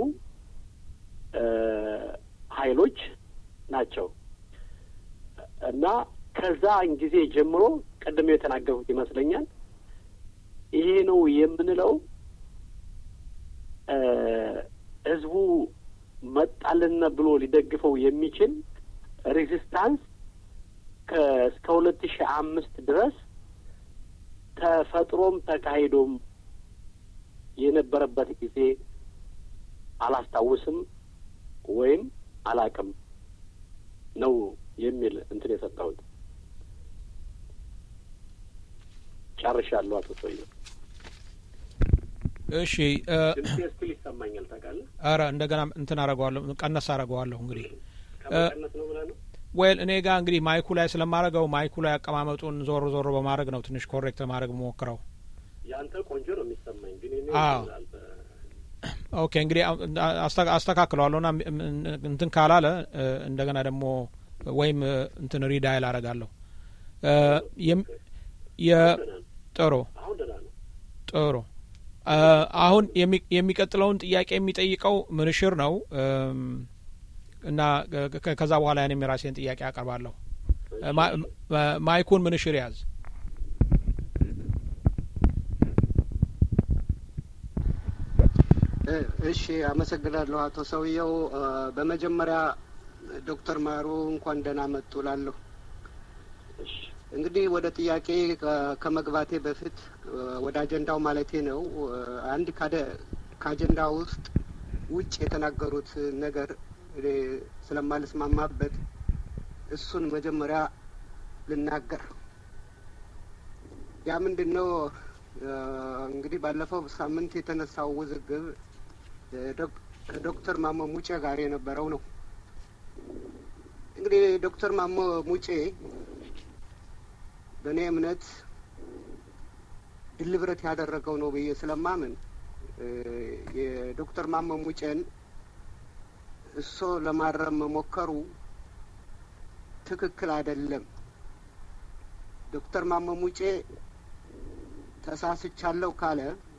ኃይሎች ናቸው እና ከዛ ጊዜ ጀምሮ ቅድም የተናገሩት ይመስለኛል ይሄ ነው የምንለው ህዝቡ መጣልን ብሎ ሊደግፈው የሚችል ሬዚስታንስ እስከ ሁለት ሺህ አምስት ድረስ ተፈጥሮም ተካሂዶም የነበረበት ጊዜ አላስታውስም ወይም አላቅም ነው የሚል እንትን የሰጠሁት። ጨርሻለሁ። አቶ ሰውዬ እሺ። ድምጼ ስቲል ይሰማኛል ታውቃለህ? ኧረ እንደገና እንትን አረገዋለሁ፣ ቀነስ አረገዋለሁ። እንግዲህ ከመቀነስ ነው ብለህ ነው? ወይል እኔ ጋር እንግዲህ ማይኩ ላይ ስለማረገው ማይኩ ላይ አቀማመጡን ዞር ዞር በማድረግ ነው ትንሽ ኮሬክት ማድረግ ሞክረው። ያንተ ቆንጆ ነው የሚሰማኝ ግን እኔ አዎ ኦኬ እንግዲህ አስተካክለዋለሁ ና እንትን ካላለ እንደገና ደግሞ ወይም እንትን ሪዳይል አረጋለሁ። ጥሩ አሁን ደህና ነው። ጥሩ አሁን የሚቀጥለውን ጥያቄ የሚጠይቀው ምንሽር ነው እና ከዛ በኋላ ያኔም የራሴን ጥያቄ አቀርባለሁ። ማይኩን ምንሽር ያዝ። እሺ፣ አመሰግናለሁ አቶ ሰውየው። በመጀመሪያ ዶክተር ማሩ እንኳን ደህና መጡ ላለሁ። እንግዲህ ወደ ጥያቄ ከመግባቴ በፊት ወደ አጀንዳው ማለቴ ነው። አንድ ከአጀንዳ ውስጥ ውጭ የተናገሩት ነገር ስለማልስማማበት እሱን መጀመሪያ ልናገር። ያ ምንድን ነው? እንግዲህ ባለፈው ሳምንት የተነሳው ውዝግብ ከዶክተር ማሞ ሙጬ ጋር የነበረው ነው። እንግዲህ ዶክተር ማሞ ሙጬ በእኔ እምነት ድልብረት ያደረገው ነው ብዬ ስለማምን የዶክተር ማሞ ሙጬን እሶ ለማረም መሞከሩ ትክክል አይደለም። ዶክተር ማሞ ሙጬ ተሳስቻለሁ ካለ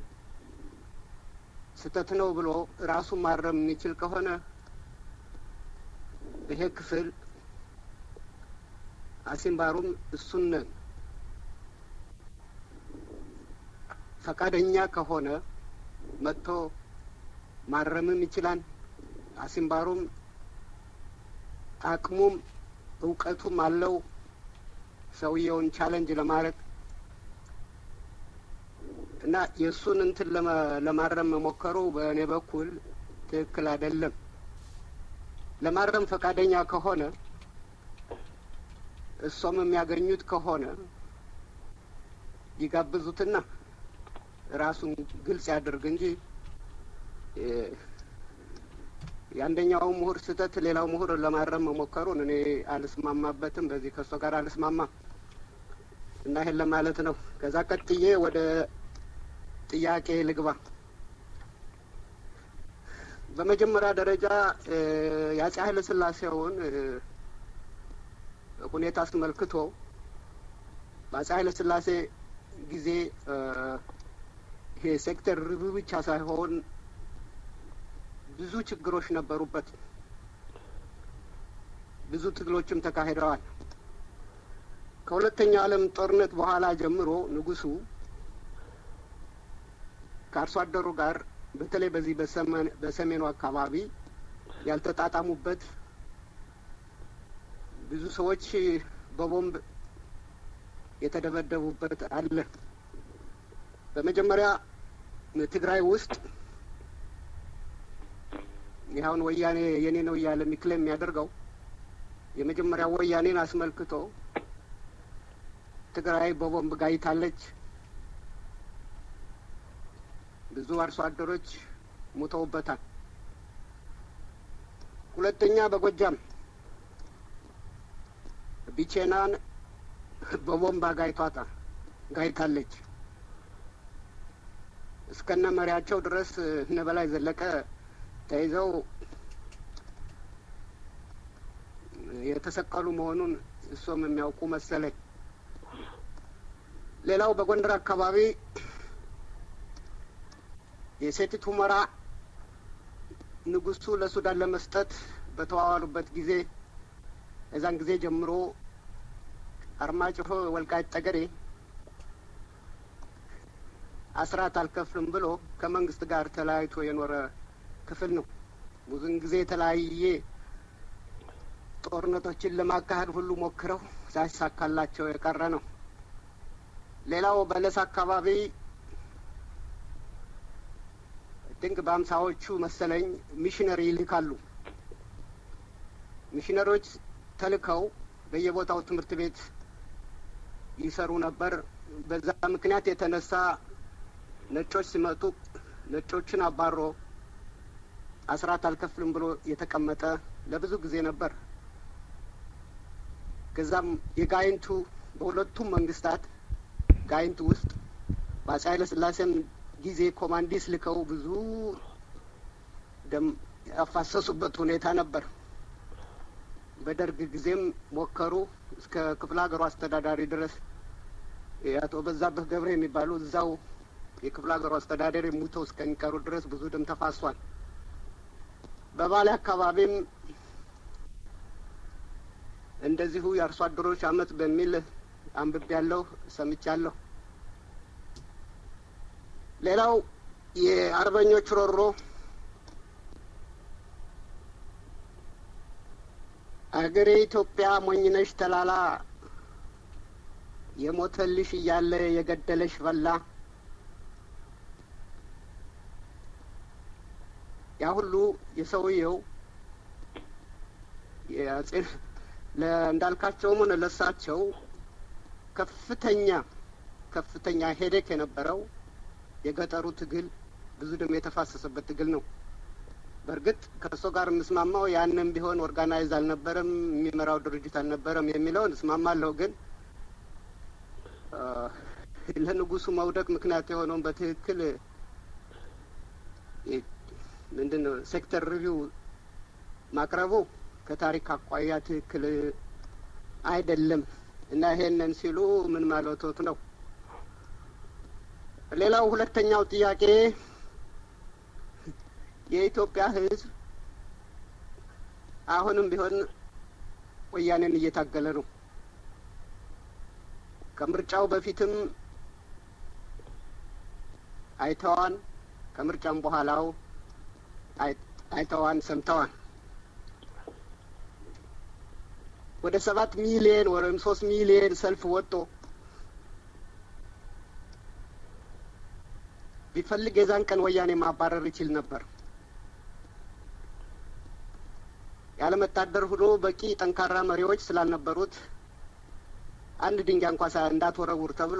ስህተት ነው ብሎ ራሱ ማረም የሚችል ከሆነ ይሄ ክፍል አሲምባሩም እሱን ፈቃደኛ ከሆነ መጥቶ ማረምም ይችላል። አሲምባሩም አቅሙም እውቀቱም አለው ሰውየውን ቻለንጅ ለማድረግ እና የእሱን እንትን ለማረም መሞከሩ በእኔ በኩል ትክክል አይደለም። ለማረም ፈቃደኛ ከሆነ እሷም የሚያገኙት ከሆነ ይጋብዙትና ራሱን ግልጽ ያድርግ እንጂ የአንደኛው ምሁር ስህተት ሌላው ምሁር ለማረም መሞከሩን እኔ አልስማማበትም። በዚህ ከእሷ ጋር አልስማማም እና ይሄን ለማለት ነው። ከዛ ቀጥዬ ወደ ጥያቄ ልግባ። በመጀመሪያ ደረጃ የአፄ ኃይለ ሥላሴውን ሁኔታ አስመልክቶ በአፄ ኃይለ ሥላሴ ጊዜ ይሄ ሴክተር ሪቪው ብቻ ሳይሆን ብዙ ችግሮች ነበሩበት። ብዙ ትግሎችም ተካሂደዋል። ከሁለተኛው ዓለም ጦርነት በኋላ ጀምሮ ንጉሱ ከአርሶ አደሩ ጋር በተለይ በዚህ በሰሜኑ አካባቢ ያልተጣጣሙበት ብዙ ሰዎች በቦምብ የተደበደቡበት አለ። በመጀመሪያ ትግራይ ውስጥ ይኸውን ወያኔ የኔ ነው እያለ የሚክሌም የሚያደርገው የመጀመሪያ ወያኔን አስመልክቶ ትግራይ በቦምብ ጋይታለች፣ ብዙ አርሶ አደሮች ሙተውበታል። ሁለተኛ በጎጃም ቢቼናን በቦምብ ጋይቷታ ጋይታለች። እስከነ መሪያቸው ድረስ እነ በላይ ዘለቀ ተይዘው የተሰቀሉ መሆኑን እሱም የሚያውቁ መሰለኝ። ሌላው በጎንደር አካባቢ የሴቲት ሁመራ ንጉሱ ለሱዳን ለመስጠት በተዋዋሉበት ጊዜ እዛን ጊዜ ጀምሮ አርማጭሆ፣ ወልቃይት ጠገዴ አስራት አልከፍልም ብሎ ከመንግስት ጋር ተለያይቶ የኖረ ክፍል ነው። ብዙን ጊዜ የተለያየ ጦርነቶችን ለማካሄድ ሁሉ ሞክረው ሳይሳካላቸው የቀረ ነው። ሌላው በለስ አካባቢ ድንቅ በአምሳዎቹ መሰለኝ ሚሽነሪ ይልካሉ። ሚሽነሪዎች ተልከው በየቦታው ትምህርት ቤት ይሰሩ ነበር። በዛ ምክንያት የተነሳ ነጮች ሲመጡ ነጮችን አባሮ አስራት አልከፍልም ብሎ የተቀመጠ ለብዙ ጊዜ ነበር። ከዛም የጋይንቱ በሁለቱም መንግስታት ጋይንቱ ውስጥ በአፄ ኃይለ ሥላሴም ጊዜ ኮማንዲስ ልከው ብዙ ደም ያፋሰሱበት ሁኔታ ነበር። በደርግ ጊዜም ሞከሩ። እስከ ክፍለ ሀገሩ አስተዳዳሪ ድረስ የአቶ በዛብህ ገብረ የሚባሉ እዛው የክፍለ ሀገሩ አስተዳዳሪ ሙተው እስከሚቀሩ ድረስ ብዙ ደም ተፋሷል። በባሌ አካባቢም እንደዚሁ የአርሶ አደሮች አመት በሚል አንብቤ ያለሁ ሰምቻለሁ። ሌላው የአርበኞች ሮሮ አገሬ ኢትዮጵያ ሞኝነሽ ተላላ የሞተልሽ እያለ የገደለሽ በላ ያ ሁሉ የሰውየው እንዳልካቸውም ሆነ ለሳቸው ከፍተኛ ከፍተኛ ሄዴክ የነበረው የገጠሩ ትግል ብዙ ደም የተፋሰሰበት ትግል ነው። በእርግጥ ከእሱ ጋር የምስማማው ያንም ቢሆን ኦርጋናይዝ አልነበረም፣ የሚመራው ድርጅት አልነበረም የሚለውን እስማማለሁ። ግን ለንጉሱ መውደቅ ምክንያት የሆነውን፣ ምንድን ነው ሴክተር ሪቪው ማቅረቡ ከታሪክ አኳያ ትክክል አይደለም እና ይሄንን ሲሉ ምን ማለቶት ነው? ሌላው ሁለተኛው ጥያቄ የኢትዮጵያ ሕዝብ አሁንም ቢሆን ወያኔን እየታገለ ነው። ከምርጫው በፊትም አይተዋን፣ ከምርጫም በኋላው አይተዋን፣ ሰምተዋን። ወደ ሰባት ሚሊየን ወይም ሶስት ሚሊየን ሰልፍ ወጥቶ ቢፈልግ የዛን ቀን ወያኔ ማባረር ይችል ነበር። ያለመታደር ሆኖ በቂ ጠንካራ መሪዎች ስላልነበሩት አንድ ድንጋይ እንኳ እንዳትወረውር ተብሎ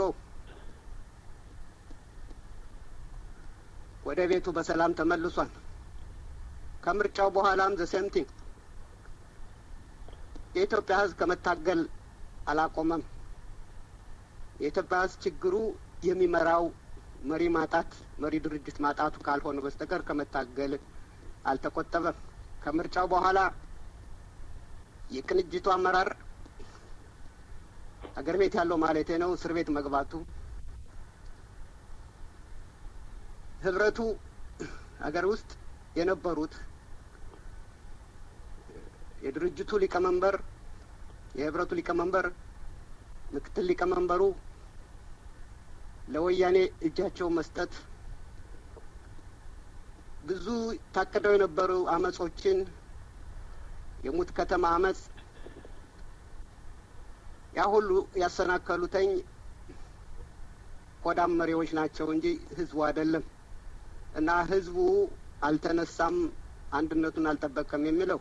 ወደ ቤቱ በሰላም ተመልሷል። ከምርጫው በኋላም ዘሴምቲንግ የኢትዮጵያ ሕዝብ ከመታገል አላቆመም። የኢትዮጵያ ሕዝብ ችግሩ የሚመራው መሪ ማጣት፣ መሪ ድርጅት ማጣቱ ካልሆነ በስተቀር ከመታገል አልተቆጠበም። ከምርጫው በኋላ የቅንጅቱ አመራር አገር ቤት ያለው ማለቴ ነው እስር ቤት መግባቱ፣ ህብረቱ አገር ውስጥ የነበሩት የድርጅቱ ሊቀመንበር፣ የህብረቱ ሊቀመንበር፣ ምክትል ሊቀመንበሩ ለወያኔ እጃቸው መስጠት ብዙ ታቅደው የነበሩ አመጾችን የሙት ከተማ አመጽ ያ ሁሉ ያሰናከሉተኝ ቆዳም መሪዎች ናቸው እንጂ ህዝቡ አይደለም። እና ህዝቡ አልተነሳም፣ አንድነቱን አልጠበቀም የሚለው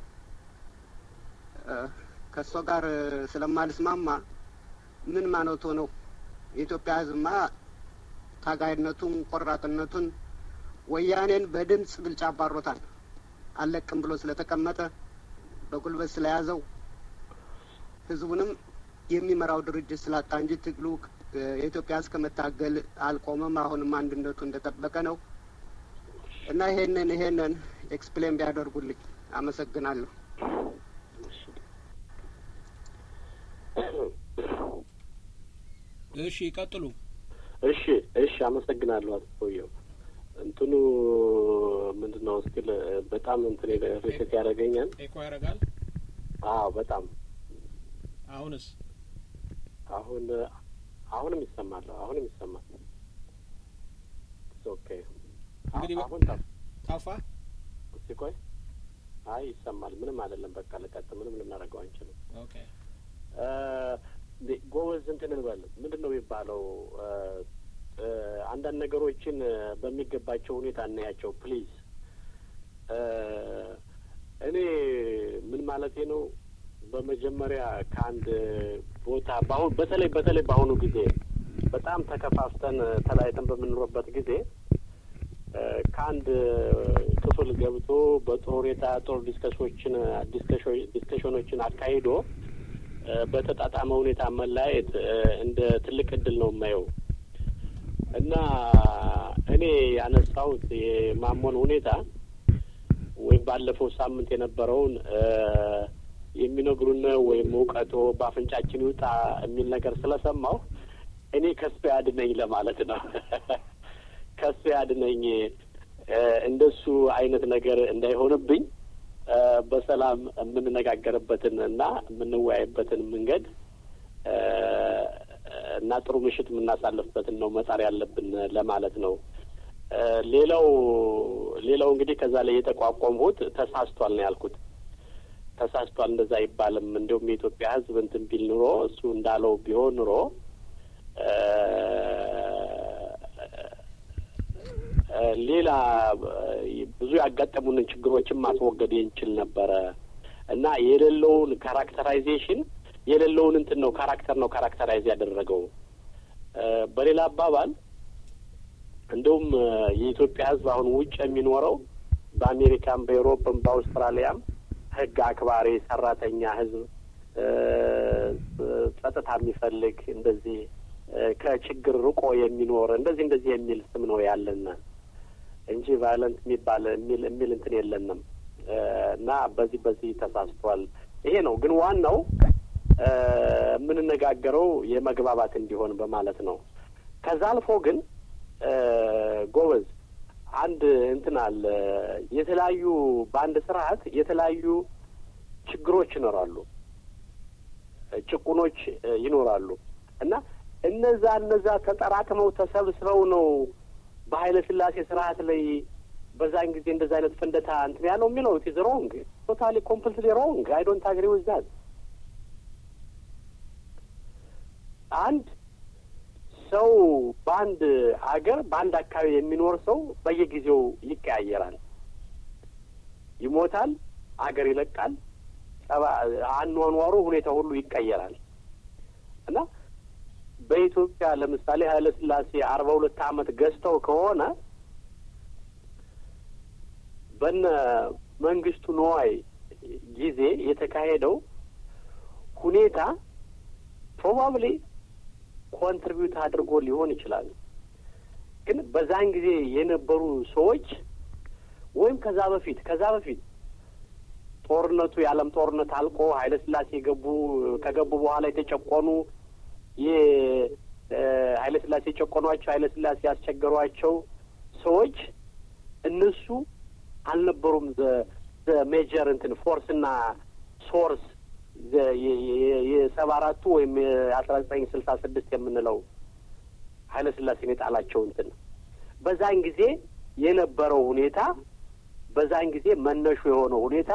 ከእሷ ጋር ስለማልስማማ ምን ማለቶ ነው? የኢትዮጵያ ህዝብማ ታጋይነቱን ቆራጥነቱን ወያኔን በድምፅ ብልጫ አባሮታል። አለቅም ብሎ ስለተቀመጠ በጉልበት ስለያዘው ህዝቡንም የሚመራው ድርጅት ስላጣ እንጂ ትግሉ የኢትዮጵያ ህዝብ ከመታገል አልቆመም። አሁንም አንድነቱ እንደጠበቀ ነው እና ይሄንን ይሄንን ኤክስፕሌን ቢያደርጉልኝ አመሰግናለሁ። እሺ ይቀጥሉ። እሺ እሺ፣ አመሰግናለሁ አቶ ሰውየው። እንትኑ ምንድን ነው እስኪል በጣም እንትን ሪሴት ያደርገኛል። ኤኮ ያደርጋል። አዎ በጣም አሁንስ አሁን አሁንም ይሰማል። አሁንም ይሰማል። ኦኬ እንግዲህ አሁን ጠፋ። እስቲ ቆይ። አይ ይሰማል። ምንም አይደለም። በቃ ልቀጥ። ምንም ልናደርገው አንችልም። ኦኬ ጎበዝ እንትን እንበል ምንድን ነው የሚባለው? አንዳንድ ነገሮችን በሚገባቸው ሁኔታ እናያቸው ፕሊዝ። እኔ ምን ማለቴ ነው፣ በመጀመሪያ ከአንድ ቦታ በአሁን በተለይ በተለይ በአሁኑ ጊዜ በጣም ተከፋፍተን ተለያይተን በምንኖርበት ጊዜ ከአንድ ክፍል ገብቶ በጥሩ ሁኔታ ጥሩ ዲስከሶችን ዲስከሽኖችን አካሂዶ በተጣጣመ ሁኔታ መለያየት እንደ ትልቅ እድል ነው የማየው እና እኔ ያነሳሁት የማሞን ሁኔታ ወይም ባለፈው ሳምንት የነበረውን የሚነግሩን ወይም እውቀቶ በአፍንጫችን ይውጣ የሚል ነገር ስለሰማሁ እኔ ከሱ ያድነኝ ለማለት ነው። ከሱ ያድነኝ እንደሱ አይነት ነገር እንዳይሆንብኝ በሰላም የምንነጋገርበትን እና የምንወያይበትን መንገድ እና ጥሩ ምሽት የምናሳልፍበትን ነው መጣር ያለብን ለማለት ነው። ሌላው ሌላው እንግዲህ ከዛ ላይ የተቋቋምሁት ተሳስቷል ነው ያልኩት። ተሳስቷል እንደዛ አይባልም። እንዲሁም የኢትዮጵያ ሕዝብ እንትን ቢል ኑሮ እሱ እንዳለው ቢሆን ኑሮ ሌላ ብዙ ያጋጠሙንን ችግሮችን ማስወገድ እንችል ነበረ እና የሌለውን ካራክተራይዜሽን የሌለውን እንትን ነው ካራክተር ነው ካራክተራይዝ ያደረገው። በሌላ አባባል እንደውም የኢትዮጵያ ሕዝብ አሁን ውጭ የሚኖረው በአሜሪካም፣ በኤሮፕም፣ በአውስትራሊያም ሕግ አክባሪ ሰራተኛ ሕዝብ ጸጥታ የሚፈልግ እንደዚህ ከችግር ርቆ የሚኖር እንደዚህ እንደዚህ የሚል ስም ነው ያለን እንጂ ቫዮለንት የሚባል የሚል የሚል እንትን የለንም። እና በዚህ በዚህ ተሳስቷል። ይሄ ነው ግን ዋናው የምንነጋገረው የመግባባት እንዲሆን በማለት ነው። ከዛ አልፎ ግን ጎበዝ አንድ እንትን አለ። የተለያዩ በአንድ ስርዓት የተለያዩ ችግሮች ይኖራሉ፣ ጭቁኖች ይኖራሉ እና እነዛ እነዛ ተጠራቅመው ተሰብስበው ነው በኃይለ ሥላሴ ስርዓት ላይ በዛን ጊዜ እንደዛ አይነት ፍንደታ እንትን ያለው የሚለው ኢዝ ሮንግ ቶታሊ ኮምፕልትሊ ሮንግ አይ ዶንት አግሪ ዊዝ ዛት አንድ ሰው በአንድ አገር በአንድ አካባቢ የሚኖር ሰው በየጊዜው ይቀያየራል፣ ይሞታል፣ አገር ይለቃል፣ አኗኗሩ ሁኔታ ሁሉ ይቀየራል እና በኢትዮጵያ ለምሳሌ ኃይለ ሥላሴ አርባ ሁለት ዓመት ገዝተው ከሆነ በነ መንግስቱ ነዋይ ጊዜ የተካሄደው ሁኔታ ፕሮባብሊ ኮንትሪቢዩት አድርጎ ሊሆን ይችላል። ግን በዛን ጊዜ የነበሩ ሰዎች ወይም ከዛ በፊት ከዛ በፊት ጦርነቱ የዓለም ጦርነት አልቆ ኃይለ ሥላሴ የገቡ ከገቡ በኋላ የተጨቆኑ የኃይለ ሥላሴ የጨቆኗቸው ኃይለ ሥላሴ ያስቸገሯቸው ሰዎች እነሱ አልነበሩም። ዘ ሜጀር እንትን ፎርስ እና ሶርስ የሰባ አራቱ ወይም የአስራ ዘጠኝ ስልሳ ስድስት የምንለው ኃይለ ሥላሴን የጣላቸው እንትን በዛን ጊዜ የነበረው ሁኔታ በዛን ጊዜ መነሹ የሆነው ሁኔታ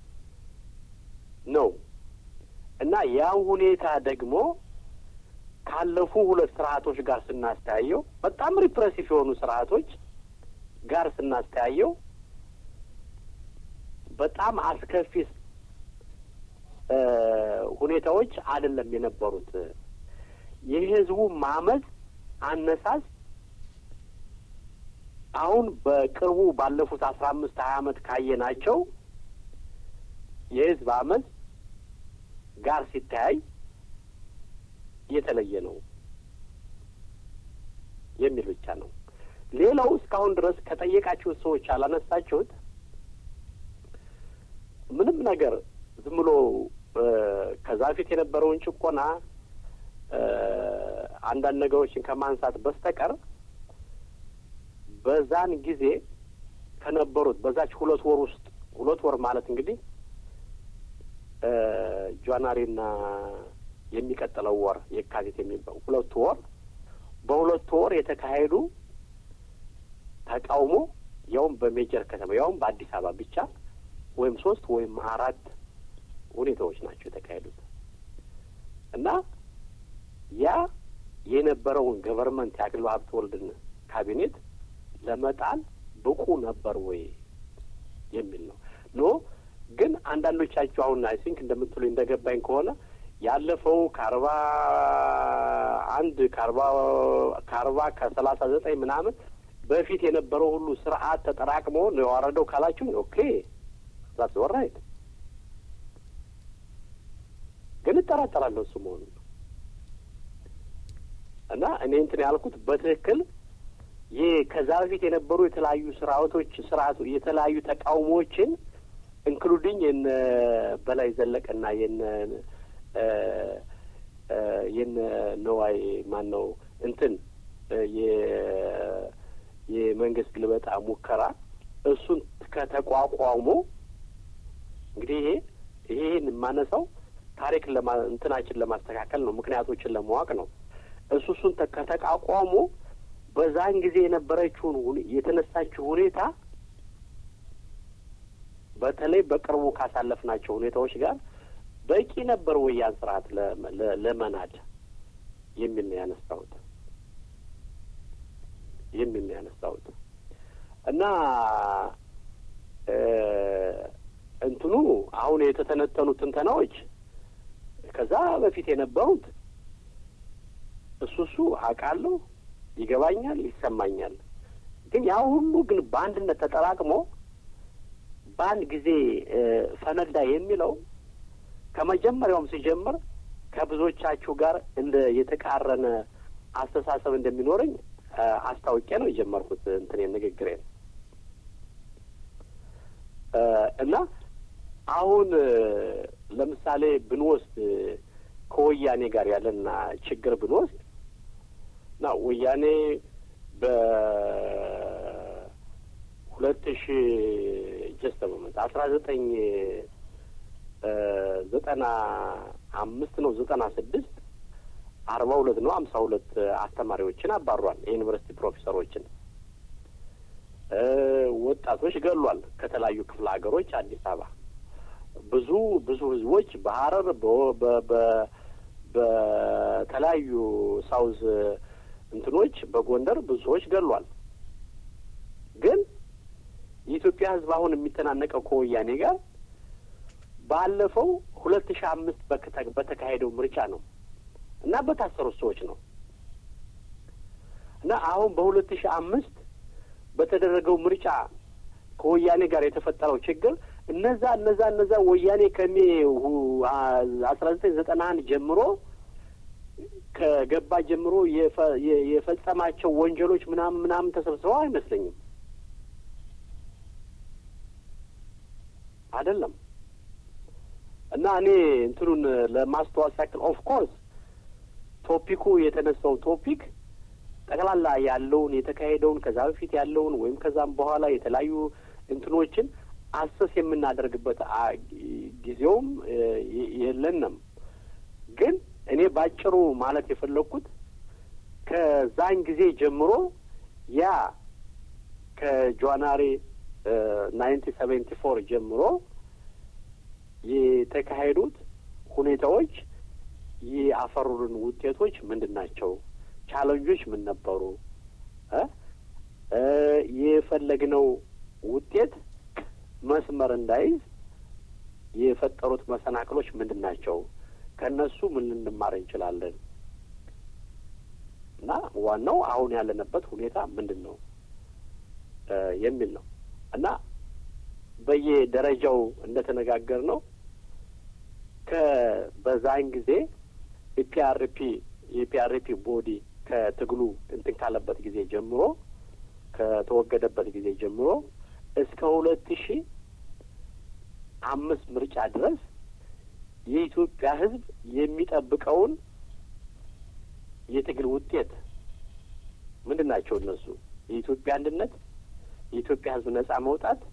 ነው እና ያ ሁኔታ ደግሞ ካለፉ ሁለት ስርዓቶች ጋር ስናስተያየው በጣም ሪፕሬሲቭ የሆኑ ስርዓቶች ጋር ስናስተያየው በጣም አስከፊ ሁኔታዎች አይደለም የነበሩት። የህዝቡ ማመፅ አነሳስ አሁን በቅርቡ ባለፉት አስራ አምስት ሀያ አመት ካየናቸው የህዝብ አመፅ ጋር ሲተያይ የተለየ ነው የሚል ብቻ ነው። ሌላው እስካሁን ድረስ ከጠየቃችሁት ሰዎች ያላነሳችሁት ምንም ነገር ዝም ብሎ ከዛ ፊት የነበረውን ጭቆና አንዳንድ ነገሮችን ከማንሳት በስተቀር በዛን ጊዜ ከነበሩት በዛች ሁለት ወር ውስጥ ሁለት ወር ማለት እንግዲህ ጃንዋሪና የሚቀጥለው ወር የካቲት የሚባው ሁለቱ ወር በሁለቱ ወር የተካሄዱ ተቃውሞ ያውም በሜጀር ከተማ ያውም በአዲስ አበባ ብቻ ወይም ሶስት ወይም አራት ሁኔታዎች ናቸው የተካሄዱት እና ያ የነበረውን ገቨርንመንት የአክሊሉ ሀብተወልድን ካቢኔት ለመጣል ብቁ ነበር ወይ የሚል ነው። ኖ ግን አንዳንዶቻችሁ አሁን አይ ቲንክ እንደምትሉ እንደገባኝ ከሆነ ያለፈው ከአርባ አንድ ከአርባ ከአርባ ከሰላሳ ዘጠኝ ምናምን በፊት የነበረው ሁሉ ስርዓት ተጠራቅሞ ነው የዋረደው ካላችሁኝ ኦኬ ዛት ወራይት ግን እጠራጠራለሁ እሱ መሆኑን እና እኔ እንትን ያልኩት በትክክል ይህ ከዛ በፊት የነበሩ የተለያዩ ስርዓቶች ስርዓቱ የተለያዩ ተቃውሞዎችን ኢንክሉዲንግ የነ በላይ ዘለቀና የነ የነ ነዋይ ማን ነው እንትን የመንግስት ግልበጣ ሙከራ እሱን ከተቋቋሙ እንግዲህ ይሄ ይሄን የማነሳው ታሪክ ለማ እንትናችን ለማስተካከል ነው፣ ምክንያቶችን ለማወቅ ነው። እሱ እሱን ከተቋቋሙ በዛን ጊዜ የነበረችውን የተነሳችው ሁኔታ በተለይ በቅርቡ ካሳለፍናቸው ሁኔታዎች ጋር በቂ ነበር ወይ ያን ስርዓት ለመናድ የሚል ነው ያነሳሁት የሚል ነው ያነሳሁት እና እንትኑ አሁን የተተነተኑ ትንተናዎች ከዛ በፊት የነበሩት እሱ እሱ አውቃለሁ፣ ይገባኛል፣ ይሰማኛል። ግን ያ ሁሉ ግን በአንድነት ተጠራቅሞ በአንድ ጊዜ ፈነዳ የሚለው ከመጀመሪያውም ሲጀምር ከብዙዎቻችሁ ጋር እንደ የተቃረነ አስተሳሰብ እንደሚኖረኝ አስታውቄ ነው የጀመርኩት እንትን ንግግሬን እና አሁን ለምሳሌ ብንወስድ ከወያኔ ጋር ያለና ችግር ብንወስድ እና ወያኔ በሁለት ሺ ጀስት በመት አስራ ዘጠኝ ዘጠና አምስት ነው ዘጠና ስድስት አርባ ሁለት ነው ሀምሳ ሁለት አስተማሪዎችን አባሯል። የዩኒቨርሲቲ ፕሮፌሰሮችን ወጣቶች ገሏል። ከተለያዩ ክፍለ ሀገሮች አዲስ አበባ ብዙ ብዙ ህዝቦች በሀረር በተለያዩ ሳውዝ እንትኖች በጎንደር ብዙ ሰዎች ገሏል። ግን የኢትዮጵያ ህዝብ አሁን የሚተናነቀው ከወያኔ ጋር ባለፈው ሁለት ሺህ አምስት በተካሄደው ምርጫ ነው እና በታሰሩት ሰዎች ነው እና አሁን በሁለት ሺህ አምስት በተደረገው ምርጫ ከወያኔ ጋር የተፈጠረው ችግር እነዛ እነዛ እነዛ ወያኔ ከሜ አስራ ዘጠኝ ዘጠና አንድ ጀምሮ ከገባ ጀምሮ የፈጸማቸው ወንጀሎች ምናምን ምናምን ተሰብስበው አይመስለኝም። አይደለም እና እኔ እንትኑን ለማስተዋወስ ያክል ኦፍ ኮርስ ቶፒኩ የተነሳው ቶፒክ ጠቅላላ ያለውን የተካሄደውን ከዛ በፊት ያለውን ወይም ከዛም በኋላ የተለያዩ እንትኖችን አሰስ የምናደርግበት ጊዜውም የለንም። ግን እኔ ባጭሩ ማለት የፈለግኩት ከዛን ጊዜ ጀምሮ ያ ከጃንዋሪ ናይንቲ ሰቨንቲ ፎር ጀምሮ የተካሄዱት ሁኔታዎች ያፈሩልን ውጤቶች ምንድን ናቸው? ቻለንጆች ምን ነበሩ? የፈለግነው ውጤት መስመር እንዳይዝ የፈጠሩት መሰናክሎች ምንድን ናቸው? ከእነሱ ምን ልንማር እንችላለን? እና ዋናው አሁን ያለንበት ሁኔታ ምንድን ነው የሚል ነው እና በየደረጃው እንደተነጋገር ነው ከበዛን ጊዜ ኢፒአርፒ የኢፒአርፒ ቦዲ ከትግሉ እንትን ካለበት ጊዜ ጀምሮ ከተወገደበት ጊዜ ጀምሮ እስከ ሁለት ሺ አምስት ምርጫ ድረስ የኢትዮጵያ ሕዝብ የሚጠብቀውን የትግል ውጤት ምንድን ናቸው? እነሱ የኢትዮጵያ አንድነት፣ የኢትዮጵያ ሕዝብ ነጻ መውጣት፣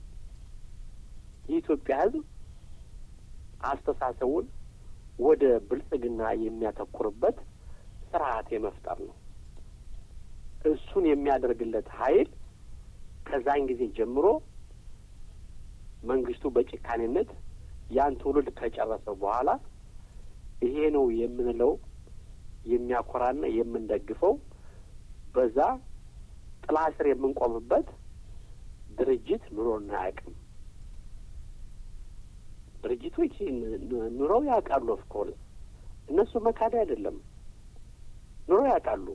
የኢትዮጵያ ሕዝብ አስተሳሰቡን ወደ ብልጽግና የሚያተኩርበት ስርዓት የመፍጠር ነው። እሱን የሚያደርግለት ኃይል ከዛን ጊዜ ጀምሮ መንግስቱ በጭካኔነት ያን ትውልድ ከጨረሰ በኋላ ይሄ ነው የምንለው የሚያኮራና የምንደግፈው በዛ ጥላ ስር የምንቆምበት ድርጅት ኑሮና አያውቅም። ድርጅቶች ኑሮው ያውቃሉ። ኦፍኮርስ እነሱ መካድ አይደለም፣ ኑሮ ያውቃሉ።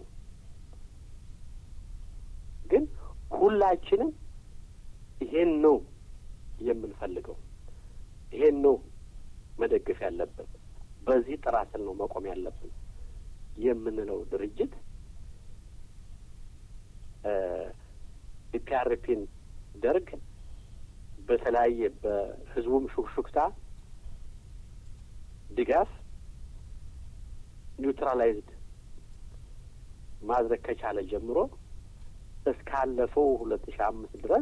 ግን ሁላችንም ይሄን ነው የምንፈልገው፣ ይሄን ነው መደገፍ ያለብን፣ በዚህ ጥራ ስር ነው መቆም ያለብን የምንለው ድርጅት ኢፒአርፒን ደርግ በተለያየ በህዝቡም ሹክሹክታ ድጋፍ ኒውትራላይዝድ ማድረግ ከቻለ ጀምሮ እስካለፈው ሁለት ሺህ አምስት ድረስ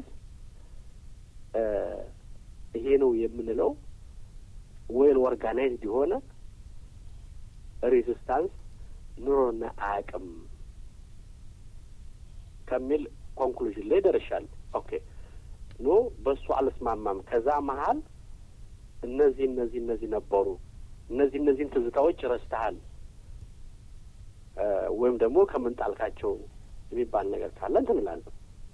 ይሄ ነው የምንለው ዌል ኦርጋናይዝድ የሆነ ሬዚስታንስ ኑሮና አያውቅም ከሚል ኮንክሉዥን ላይ ደርሻለሁ። ኦኬ ኖ በሱ አልስማማም። ከዛ መሀል እነዚህ እነዚህ እነዚህ ነበሩ፣ እነዚህ እነዚህን ትዝታዎች ረስተሃል ወይም ደግሞ ከምን ጣልካቸው የሚባል ነገር ካለ እንትን እላለሁ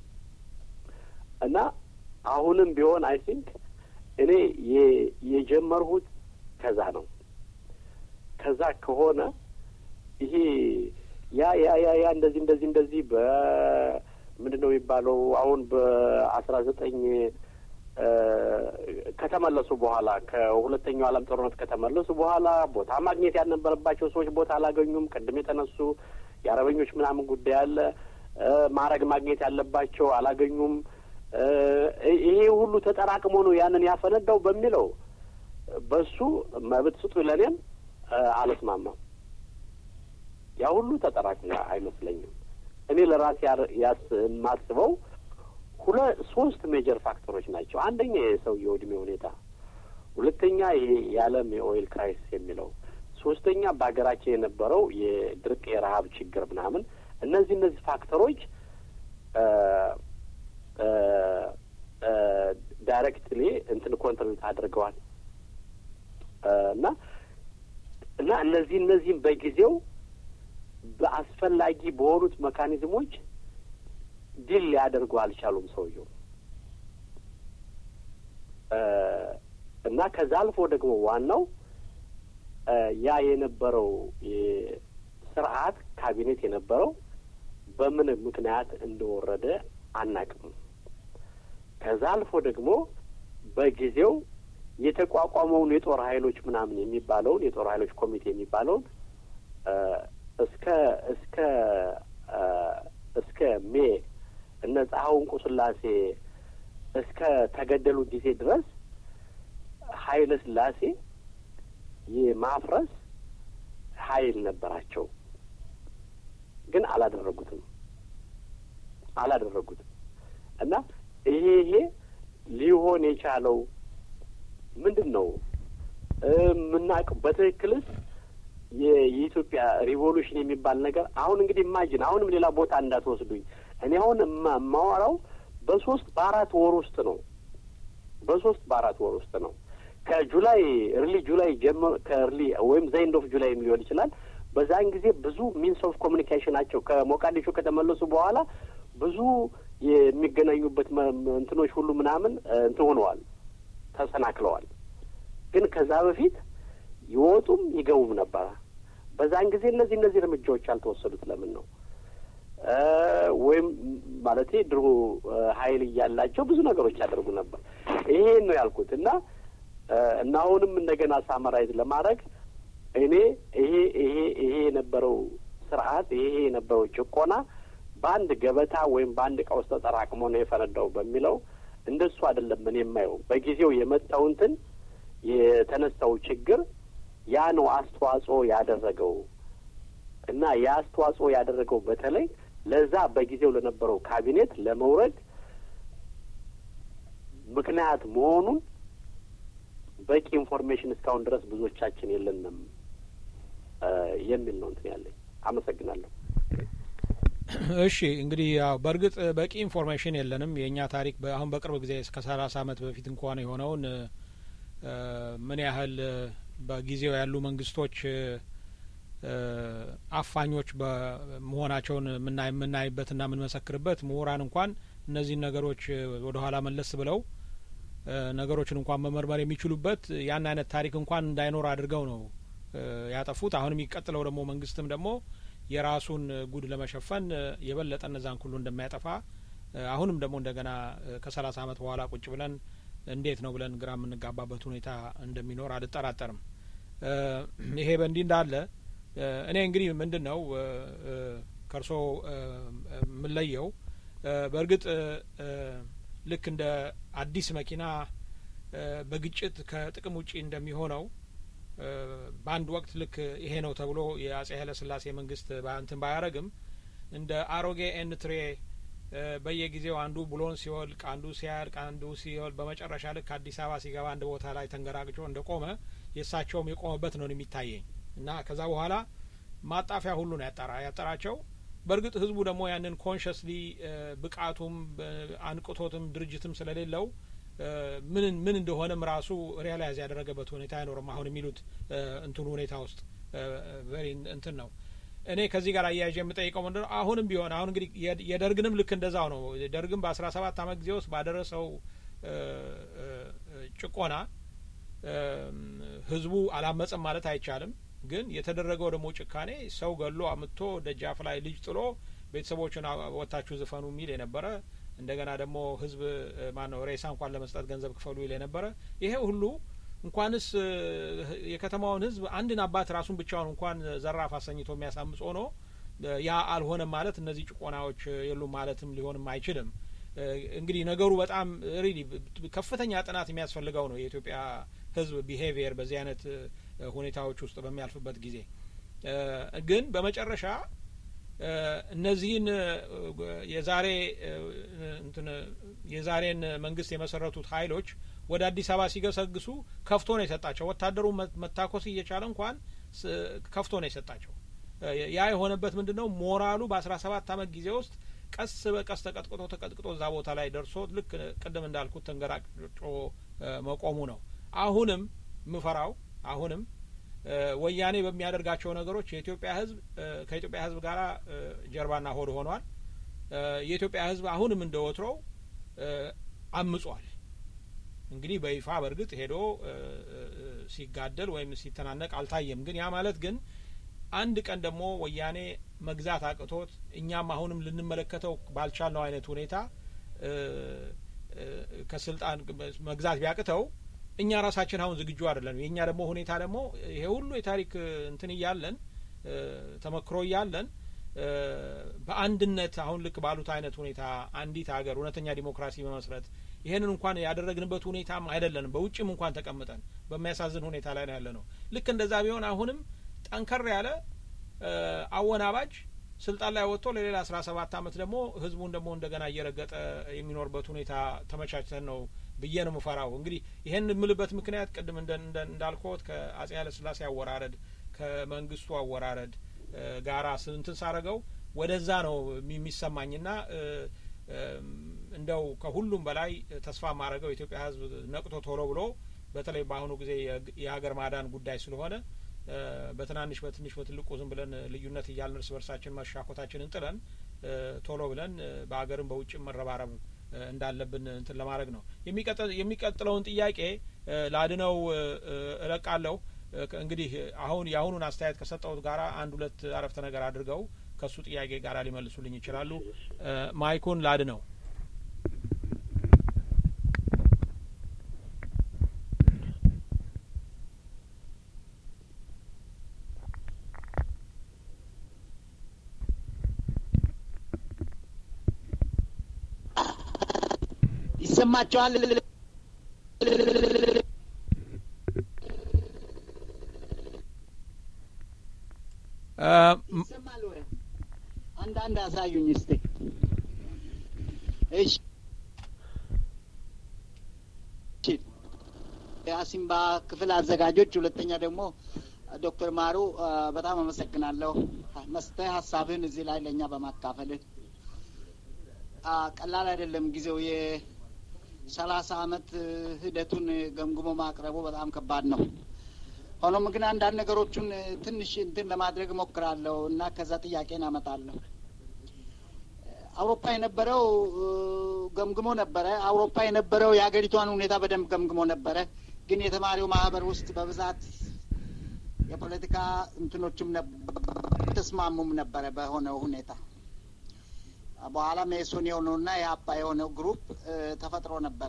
እና አሁንም ቢሆን አይ ቲንክ እኔ የጀመርሁት ከዛ ነው። ከዛ ከሆነ ይሄ ያ ያ ያ ያ እንደዚህ እንደዚህ እንደዚህ በምንድን ነው የሚባለው አሁን በአስራ ዘጠኝ ከተመለሱ በኋላ ከሁለተኛው ዓለም ጦርነት ከተመለሱ በኋላ ቦታ ማግኘት ያልነበረባቸው ሰዎች ቦታ አላገኙም። ቅድም የተነሱ የአረበኞች ምናምን ጉዳይ አለ። ማዕረግ ማግኘት ያለባቸው አላገኙም። ይሄ ሁሉ ተጠራቅሞ ነው ያንን ያፈነዳው በሚለው በሱ መብት ስጡ ለእኔም አልስማማም። ያ ሁሉ ተጠራቅሞ አይመስለኝም። እኔ ለራሴ ያስ የማስበው ሁለ ሶስት ሜጀር ፋክተሮች ናቸው። አንደኛ የሰውየው እድሜ ሁኔታ፣ ሁለተኛ ይሄ የዓለም የኦይል ክራይሲስ የሚለው፣ ሶስተኛ በሀገራችን የነበረው የድርቅ የረሀብ ችግር ምናምን። እነዚህ እነዚህ ፋክተሮች ዳይሬክትሊ እንትን ኮንትሪቢዩት አድርገዋል እና እና እነዚህ እነዚህም በጊዜው በአስፈላጊ በሆኑት መካኒዝሞች ድል ሊያደርጉ አልቻሉም ሰውየው እና ከዛ አልፎ ደግሞ ዋናው ያ የነበረው ስርዓት ካቢኔት የነበረው በምን ምክንያት እንደወረደ አናቅም። ከዛ አልፎ ደግሞ በጊዜው የተቋቋመውን የጦር ኃይሎች ምናምን የሚባለውን የጦር ኃይሎች ኮሚቴ የሚባለውን እስከ እስከ እስከ ሜ እነ ጸሐው እንቁ ስላሴ እስከ ተገደሉ ጊዜ ድረስ ኃይለ ስላሴ የማፍረስ ኃይል ነበራቸው፣ ግን አላደረጉትም አላደረጉትም እና ይሄ ይሄ ሊሆን የቻለው ምንድን ነው የምናውቀው? በትክክልስ የኢትዮጵያ ሪቮሉሽን የሚባል ነገር አሁን እንግዲህ ኢማጂን አሁንም ሌላ ቦታ እንዳትወስዱኝ። እኔ አሁን የማወራው በሶስት በአራት ወር ውስጥ ነው። በሶስት በአራት ወር ውስጥ ነው። ከጁላይ እርሊ ጁላይ ጀምሮ ከእርሊ ወይም ዘይንድ ኦፍ ጁላይ ሊሆን ይችላል። በዛን ጊዜ ብዙ ሚንስ ኦፍ ኮሚኒኬሽናቸው ከሞቃዲሾ ከተመለሱ በኋላ ብዙ የሚገናኙበት እንትኖች ሁሉ ምናምን እንትን ሆነዋል፣ ተሰናክለዋል። ግን ከዛ በፊት ይወጡም ይገቡም ነበረ። በዛን ጊዜ እነዚህ እነዚህ እርምጃዎች ያልተወሰዱት ለምን ነው? ወይም ማለቴ ድሮ ኃይል እያላቸው ብዙ ነገሮች ያደርጉ ነበር። ይሄን ነው ያልኩት እና እና አሁንም እንደገና ሳመራይዝ ለማድረግ እኔ ይሄ ይሄ ይሄ የነበረው ስርዓት ይሄ የነበረው ጭቆና በአንድ ገበታ ወይም በአንድ እቃ ውስጥ ተጠራቅሞ ነው የፈነዳው በሚለው እንደሱ አይደለም። ምን የማየው በጊዜው የመጣው እንትን የተነሳው ችግር ያ ነው አስተዋጽኦ ያደረገው እና ያ አስተዋጽኦ ያደረገው በተለይ ለዛ በጊዜው ለነበረው ካቢኔት ለመውረድ ምክንያት መሆኑን በቂ ኢንፎርሜሽን እስካሁን ድረስ ብዙዎቻችን የለንም የሚል ነው እንትን ያለኝ። አመሰግናለሁ። እሺ እንግዲህ ያው በእርግጥ በቂ ኢንፎርሜሽን የለንም። የእኛ ታሪክ አሁን በቅርብ ጊዜ እስከ ሰላሳ አመት በፊት እንኳን የሆነውን ምን ያህል በጊዜው ያሉ መንግስቶች አፋኞች በመሆናቸውን የምናይበትና የምንመሰክርበት ምሁራን እንኳን እነዚህን ነገሮች ወደ ኋላ መለስ ብለው ነገሮችን እንኳን መመርመር የሚችሉበት ያን አይነት ታሪክ እንኳን እንዳይኖር አድርገው ነው ያጠፉት። አሁን የሚቀጥለው ደግሞ መንግስትም ደግሞ የራሱን ጉድ ለመሸፈን የበለጠ እነዛን ሁሉ እንደሚያጠፋ አሁንም ደግሞ እንደገና ከሰላሳ አመት በኋላ ቁጭ ብለን እንዴት ነው ብለን ግራ የምንጋባበት ሁኔታ እንደሚኖር አልጠራጠርም። ይሄ በእንዲህ እንዳለ እኔ እንግዲህ ምንድን ነው ከእርሶ የምለየው በእርግጥ ልክ እንደ አዲስ መኪና በግጭት ከጥቅም ውጪ እንደሚሆነው በአንድ ወቅት ልክ ይሄ ነው ተብሎ የአጼ ኃይለ ሥላሴ መንግስት እንትን ባያረግም እንደ አሮጌ ኤንትሬ በየጊዜው አንዱ ብሎን ሲወልቅ፣ አንዱ ሲያልቅ፣ አንዱ ሲወልቅ በመጨረሻ ልክ አዲስ አበባ ሲገባ አንድ ቦታ ላይ ተንገራግጮ እንደ ቆመ የእሳቸውም የቆመበት ነው የሚታየኝ እና ከዛ በኋላ ማጣፊያ ሁሉ ነው ያጠራ ያጠራቸው። በእርግጥ ህዝቡ ደግሞ ያንን ኮንሽስሊ ብቃቱም አንቅቶትም ድርጅትም ስለሌለው ምን ምን እንደሆነም ራሱ ሪያላይዝ ያደረገበት ሁኔታ አይኖርም። አሁን የሚሉት እንትኑ ሁኔታ ውስጥ ቨሪ እንትን ነው። እኔ ከዚህ ጋር አያይዤ የምጠይቀው ምንድነው አሁንም ቢሆን አሁን እንግዲህ የደርግንም ልክ እንደዛው ነው። ደርግም በአስራ ሰባት አመት ጊዜ ውስጥ ባደረሰው ጭቆና ህዝቡ አላመጸም ማለት አይቻልም። ግን የተደረገው ደግሞ ጭካኔ ሰው ገሎ አምጥቶ ደጃፍ ላይ ልጅ ጥሎ ቤተሰቦችን ወታችሁ ዝፈኑ የሚል የነበረ እንደገና ደግሞ ህዝብ ማነው ሬሳ እንኳን ለመስጠት ገንዘብ ክፈሉ ይል የነበረ ይሄ ሁሉ እንኳንስ የከተማውን ህዝብ አንድን አባት ራሱን ብቻውን እንኳን ዘራፍ አሰኝቶ የሚያሳምጽ ሆኖ ያ አልሆነም ማለት እነዚህ ጭቆናዎች የሉም ማለትም ሊሆንም አይችልም። እንግዲህ ነገሩ በጣም ሪሊ ከፍተኛ ጥናት የሚያስፈልገው ነው የኢትዮጵያ ሕዝብ ቢሄቪየር በዚህ አይነት ሁኔታዎች ውስጥ በሚያልፍበት ጊዜ ግን በመጨረሻ እነዚህን የዛሬ እንትን የዛሬን መንግስት የመሰረቱት ኃይሎች ወደ አዲስ አበባ ሲገሰግሱ ከፍቶ ነው የሰጣቸው። ወታደሩ መታኮስ እየቻለ እንኳን ከፍቶ ነው የሰጣቸው። ያ የሆነበት ምንድን ነው? ሞራሉ በአስራ ሰባት አመት ጊዜ ውስጥ ቀስ በቀስ ተቀጥቅጦ ተቀጥቅጦ እዛ ቦታ ላይ ደርሶ ልክ ቅድም እንዳልኩት ተንገራጮ መቆሙ ነው። አሁንም ምፈራው አሁንም ወያኔ በሚያደርጋቸው ነገሮች የኢትዮጵያ ህዝብ ከኢትዮጵያ ህዝብ ጋር ጀርባና ሆድ ሆኗል። የኢትዮጵያ ህዝብ አሁንም እንደ ወትሮው አምጿል። እንግዲህ በይፋ በእርግጥ ሄዶ ሲጋደል ወይም ሲተናነቅ አልታየም። ግን ያ ማለት ግን አንድ ቀን ደግሞ ወያኔ መግዛት አቅቶት እኛም አሁንም ልንመለከተው ባልቻልነው አይነት ሁኔታ ከስልጣን መግዛት ቢያቅተው እኛ ራሳችን አሁን ዝግጁ አይደለም። የእኛ ደግሞ ሁኔታ ደግሞ ይሄ ሁሉ የታሪክ እንትን እያለን ተመክሮ እያለን በአንድነት አሁን ልክ ባሉት አይነት ሁኔታ አንዲት ሀገር እውነተኛ ዲሞክራሲ መመስረት ይሄንን እንኳን ያደረግንበት ሁኔታም አይደለንም። በውጭም እንኳን ተቀምጠን በሚያሳዝን ሁኔታ ላይ ነው ያለ ነው። ልክ እንደዛ ቢሆን አሁንም ጠንከር ያለ አወናባጅ ስልጣን ላይ ወጥቶ ለሌላ አስራ ሰባት አመት ደግሞ ህዝቡን ደግሞ እንደገና እየረገጠ የሚኖርበት ሁኔታ ተመቻችተን ነው ብዬ ነው ምፈራው። እንግዲህ ይሄን የምልበት ምክንያት ቅድም እንዳልኮት ከአጼ ኃይለስላሴ አወራረድ ከመንግስቱ አወራረድ ጋራ ስንትን ሳረገው ወደዛ ነው የሚሰማኝና እንደው ከሁሉም በላይ ተስፋ ማድረገው የኢትዮጵያ ህዝብ ነቅቶ ቶሎ ብሎ በተለይ በአሁኑ ጊዜ የሀገር ማዳን ጉዳይ ስለሆነ በትናንሽ በትንሽ በትልቁ ዝም ብለን ልዩነት እያልን እርስ በርሳችን መሻኮታችንን ጥለን ቶሎ ብለን በሀገርም በውጭም መረባረብ እንዳለብን እንትን ለማድረግ ነው። የሚቀጥለውን ጥያቄ ላድነው እለቃለሁ። እንግዲህ አሁን የአሁኑን አስተያየት ከሰጠሁት ጋራ አንድ ሁለት አረፍተ ነገር አድርገው ከሱ ጥያቄ ጋር ሊመልሱልኝ ይችላሉ። ማይኩን ላድነው። ይሰማቸዋል። ይሰማል ወይ? አንዳንድ አሳዩኝ እስቲ። እሺ የአሲምባ ክፍል አዘጋጆች፣ ሁለተኛ ደግሞ ዶክተር ማሩ በጣም አመሰግናለሁ መስተህ ሀሳብህን እዚህ ላይ ለእኛ በማካፈልህ ቀላል አይደለም ጊዜው የሰላሳ አመት ሂደቱን ገምግሞ ማቅረቡ በጣም ከባድ ነው። ሆኖም ግን አንዳንድ ነገሮቹን ትንሽ እንትን ለማድረግ እሞክራለሁ እና ከዛ ጥያቄን አመጣለሁ። አውሮፓ የነበረው ገምግሞ ነበረ። አውሮፓ የነበረው የሀገሪቷን ሁኔታ በደንብ ገምግሞ ነበረ። ግን የተማሪው ማህበር ውስጥ በብዛት የፖለቲካ እንትኖችም ተስማሙም ነበረ በሆነው ሁኔታ በኋላ ሜሶን የሆነውና የአባ የሆነው ግሩፕ ተፈጥሮ ነበረ።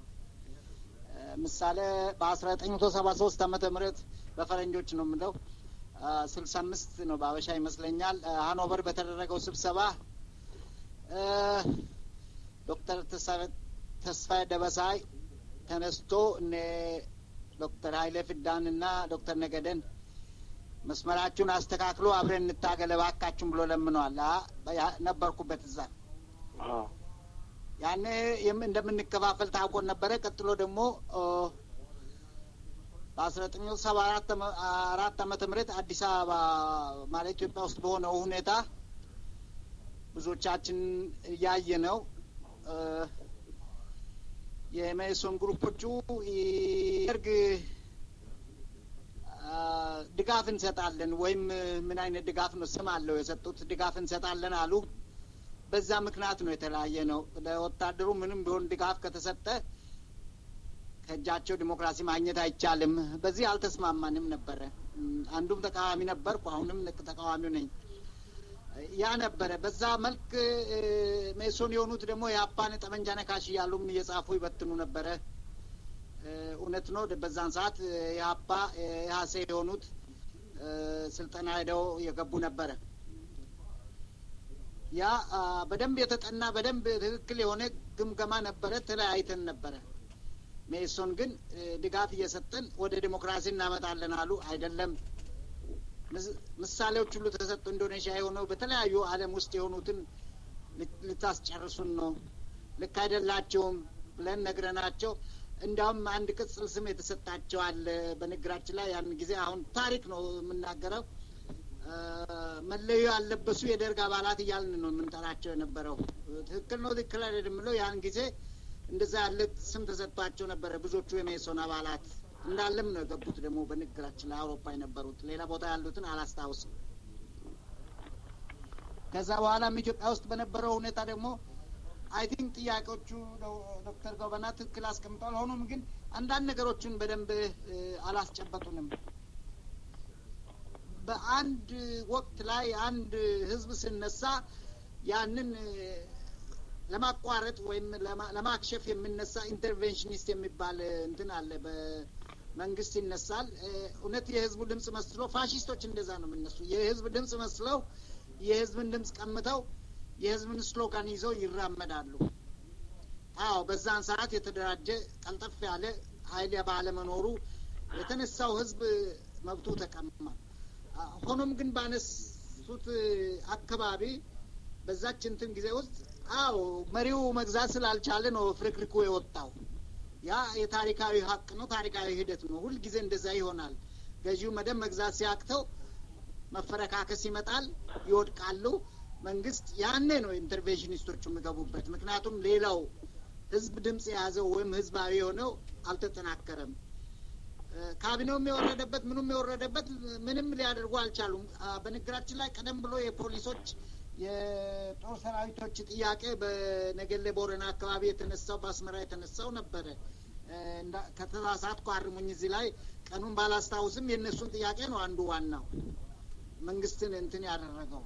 ምሳሌ በአስራ ዘጠኝ መቶ ሰባ ሶስት አመተ ምህረት በፈረንጆች ነው የምለው ስልሳ አምስት ነው በአበሻ ይመስለኛል ሀኖቨር በተደረገው ስብሰባ ዶክተር ተስፋዬ ደበሳይ ተነስቶ እነ ዶክተር ሀይሌ ፍዳን እና ዶክተር ነገደን መስመራችሁን አስተካክሎ አብረን እንታገል እባካችሁን ብሎ ለምነዋል። ነበርኩበት እዛ። ያኔ እንደምንከፋፈል ታውቆን ነበረ። ቀጥሎ ደግሞ በአስራ ዘጠኝ ሰባ አራት ዓመተ ምህረት አዲስ አበባ ማለት ኢትዮጵያ ውስጥ በሆነው ሁኔታ ብዙዎቻችን እያየ ነው የመኢሶን ግሩፖቹ ደርግ ድጋፍ እንሰጣለን ወይም ምን አይነት ድጋፍ ነው ስም አለው የሰጡት ድጋፍ እንሰጣለን አሉ። በዛ ምክንያት ነው የተለያየ ነው። ለወታደሩ ምንም ቢሆን ድጋፍ ከተሰጠ ከእጃቸው ዲሞክራሲ ማግኘት አይቻልም። በዚህ አልተስማማንም ነበረ። አንዱም ተቃዋሚ ነበርኩ፣ አሁንም ተቃዋሚው ነኝ። ያ ነበረ። በዛ መልክ ሜሶን የሆኑት ደግሞ የአፓን ጠመንጃ ነካሽ እያሉም እየጻፉ ይበትኑ ነበረ። እውነት ነው። በዛን ሰዓት የአፓ የሀሴ የሆኑት ስልጠና ሄደው የገቡ ነበረ። ያ በደንብ የተጠና በደንብ ትክክል የሆነ ግምገማ ነበረ። ተለያይተን ነበረ። ሜሶን ግን ድጋፍ እየሰጠን ወደ ዲሞክራሲ እናመጣለን አሉ። አይደለም ምሳሌዎች ሁሉ ተሰጡ። ኢንዶኔሽያ የሆነው በተለያዩ ዓለም ውስጥ የሆኑትን ልታስጨርሱን ነው፣ ልክ አይደላቸውም ብለን ነግረናቸው እንዲያውም አንድ ቅጽል ስም የተሰጣቸው አለ በንግግራችን ላይ ያን ጊዜ አሁን ታሪክ ነው የምናገረው መለዮ ያለበሱ የደርግ አባላት እያልን ነው የምንጠራቸው የነበረው። ትክክል ነው ትክክል አይደለም የምለው ያን ጊዜ እንደዛ ያለ ስም ተሰጥቷቸው ነበረ። ብዙዎቹ የሜሶን አባላት እንዳለም ነው የገቡት። ደግሞ በንግግራችን ላይ አውሮፓ የነበሩት ሌላ ቦታ ያሉትን አላስታውስም። ከዛ በኋላም ኢትዮጵያ ውስጥ በነበረው ሁኔታ ደግሞ አይ ቲንክ ጥያቄዎቹ ዶክተር ጎበና ትክክል አስቀምጠዋል። ሆኖም ግን አንዳንድ ነገሮችን በደንብ አላስጨበጡንም። በአንድ ወቅት ላይ አንድ ህዝብ ስነሳ ያንን ለማቋረጥ ወይም ለማክሸፍ የሚነሳ ኢንተርቬንሽኒስት የሚባል እንትን አለ። በመንግስት ይነሳል። እውነት የህዝቡ ድምጽ መስሎ ፋሽስቶች እንደዛ ነው የሚነሱ። የህዝብ ድምጽ መስለው የህዝብን ድምጽ ቀምተው የህዝብን ስሎጋን ይዘው ይራመዳሉ። አዎ በዛን ሰዓት የተደራጀ ቀልጠፍ ያለ ኃይል ባለመኖሩ የተነሳው ህዝብ መብቱ ተቀማ። ሆኖም ግን ባነሱት አካባቢ በዛች እንትን ጊዜ ውስጥ አዎ መሪው መግዛት ስላልቻለ ነው ፍርክርኩ የወጣው። ያ የታሪካዊ ሀቅ ነው፣ ታሪካዊ ሂደት ነው። ሁልጊዜ እንደዛ ይሆናል። ገዢው መደብ መግዛት ሲያቅተው መፈረካከስ ይመጣል፣ ይወድቃሉ። መንግስት ያኔ ነው ኢንተርቬንሽኒስቶቹ የሚገቡበት። ምክንያቱም ሌላው ህዝብ ድምጽ የያዘው ወይም ህዝባዊ የሆነው አልተጠናከረም። ካቢኔውም የወረደበት ምኑም የወረደበት ምንም ሊያደርጉ አልቻሉም። በንግግራችን ላይ ቀደም ብሎ የፖሊሶች የጦር ሰራዊቶች ጥያቄ በነገሌ ቦረና አካባቢ የተነሳው በአስመራ የተነሳው ነበረ። ከተሳሳትኩ አርሙኝ። እዚህ ላይ ቀኑን ባላስታውስም የእነሱን ጥያቄ ነው አንዱ ዋናው መንግስትን እንትን ያደረገው።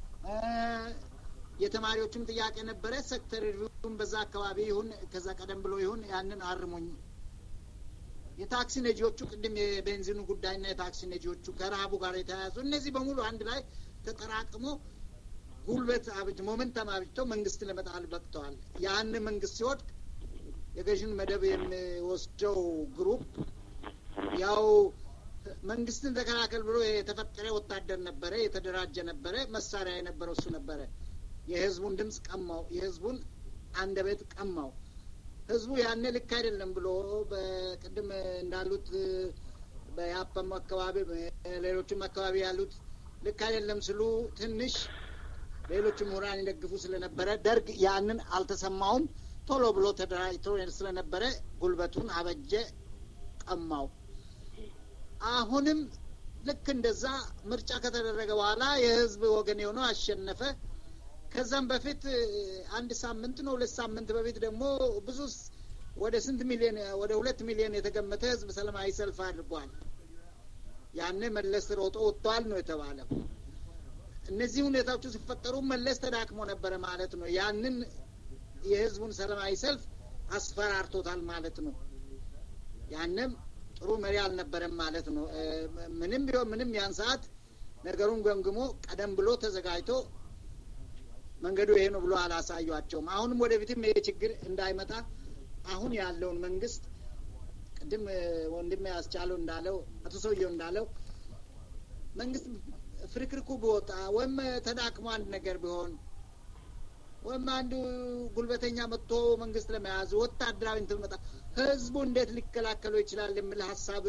የተማሪዎችም ጥያቄ ነበረ። ሴክተር ሪቪውን በዛ አካባቢ ይሁን ከዛ ቀደም ብሎ ይሁን ያንን አርሙኝ። የታክሲ ነጂዎቹ ቅድም የቤንዚኑ ጉዳይና የታክሲ ነጂዎቹ ከረሀቡ ጋር የተያያዙ እነዚህ በሙሉ አንድ ላይ ተጠራቅሞ ጉልበት አብጅ ሞመንተም አብጅተው መንግስት ለመጣል በቅተዋል። ያን መንግስት ሲወድቅ የገዥን መደብ የሚወስደው ግሩፕ ያው መንግስትን ተከላከል ብሎ የተፈጠረ ወታደር ነበረ፣ የተደራጀ ነበረ፣ መሳሪያ የነበረው እሱ ነበረ። የህዝቡን ድምፅ ቀማው፣ የህዝቡን አንደበት ቀማው። ህዝቡ ያኔ ልክ አይደለም ብሎ በቅድም እንዳሉት በያፓም አካባቢ ሌሎችም አካባቢ ያሉት ልክ አይደለም ስሉ ትንሽ ሌሎች ምሁራን ይደግፉ ስለነበረ ደርግ ያንን አልተሰማውም። ቶሎ ብሎ ተደራጅቶ ስለነበረ ጉልበቱን አበጀ፣ ቀማው። አሁንም ልክ እንደዛ ምርጫ ከተደረገ በኋላ የህዝብ ወገን የሆነው አሸነፈ። ከዛም በፊት አንድ ሳምንት ነው ሁለት ሳምንት በፊት ደግሞ ብዙ ወደ ስንት ሚሊዮን ወደ ሁለት ሚሊዮን የተገመተ ህዝብ ሰላማዊ ሰልፍ አድርጓል። ያኔ መለስ ሮጦ ወጥቷል ነው የተባለው። እነዚህ ሁኔታዎቹ ሲፈጠሩ መለስ ተዳክሞ ነበረ ማለት ነው። ያንን የህዝቡን ሰላማዊ ሰልፍ አስፈራርቶታል ማለት ነው። ያንም ጥሩ መሪ አልነበረም ማለት ነው። ምንም ቢሆን ምንም ያን ሰዓት ነገሩን ገምግሞ ቀደም ብሎ ተዘጋጅቶ መንገዱ ይሄ ነው ብሎ አላሳዩቸውም። አሁንም ወደፊትም ይሄ ችግር እንዳይመጣ አሁን ያለውን መንግስት ቅድም ወንድሜ ያስቻለው እንዳለው አቶ ሰውየው እንዳለው መንግስት ፍርክርኩ ቢወጣ ወይም ተዳክሞ አንድ ነገር ቢሆን ወይም አንዱ ጉልበተኛ መጥቶ መንግስት ለመያዝ ወታደራዊ እንትን መጣ ህዝቡ እንዴት ሊከላከለው ይችላል የሚል ሀሳብ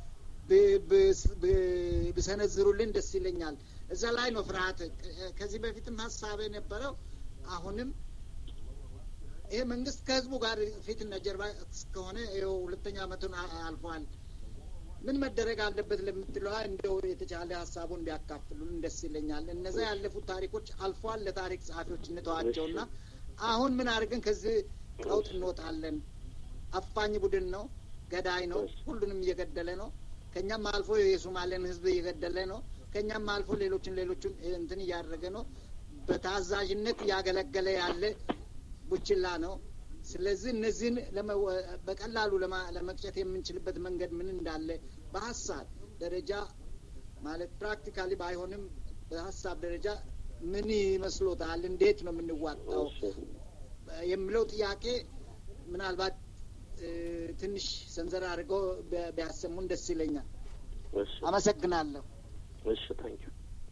ቢሰነዝሩልን ደስ ይለኛል። እዛ ላይ ነው ፍርሀት። ከዚህ በፊትም ሀሳብ የነበረው አሁንም ይሄ መንግስት ከህዝቡ ጋር ፊትና ጀርባ እስከሆነ ይኸው ሁለተኛ አመቱን አልፏል። ምን መደረግ አለበት ለምትለዋ እንደው የተቻለ ሀሳቡን ቢያካፍሉን ደስ ይለኛል። እነዛ ያለፉት ታሪኮች አልፏል። ለታሪክ ጸሐፊዎች እንተዋቸውና አሁን ምን አድርገን ከዚህ ቀውጥ እንወጣለን? አፋኝ ቡድን ነው፣ ገዳይ ነው፣ ሁሉንም እየገደለ ነው። ከኛም አልፎ የሶማሌን ህዝብ እየገደለ ነው። ከኛም አልፎ ሌሎችን ሌሎችን እንትን እያደረገ ነው። በታዛዥነት እያገለገለ ያለ ቡችላ ነው። ስለዚህ እነዚህን በቀላሉ ለመቅጨት የምንችልበት መንገድ ምን እንዳለ በሀሳብ ደረጃ ማለት ፕራክቲካሊ ባይሆንም በሀሳብ ደረጃ ምን ይመስሎታል? እንዴት ነው የምንዋጣው የሚለው ጥያቄ ምናልባት ትንሽ ሰንዘር አድርገው ቢያሰሙን ደስ ይለኛል። አመሰግናለሁ። እሺ ታንኪ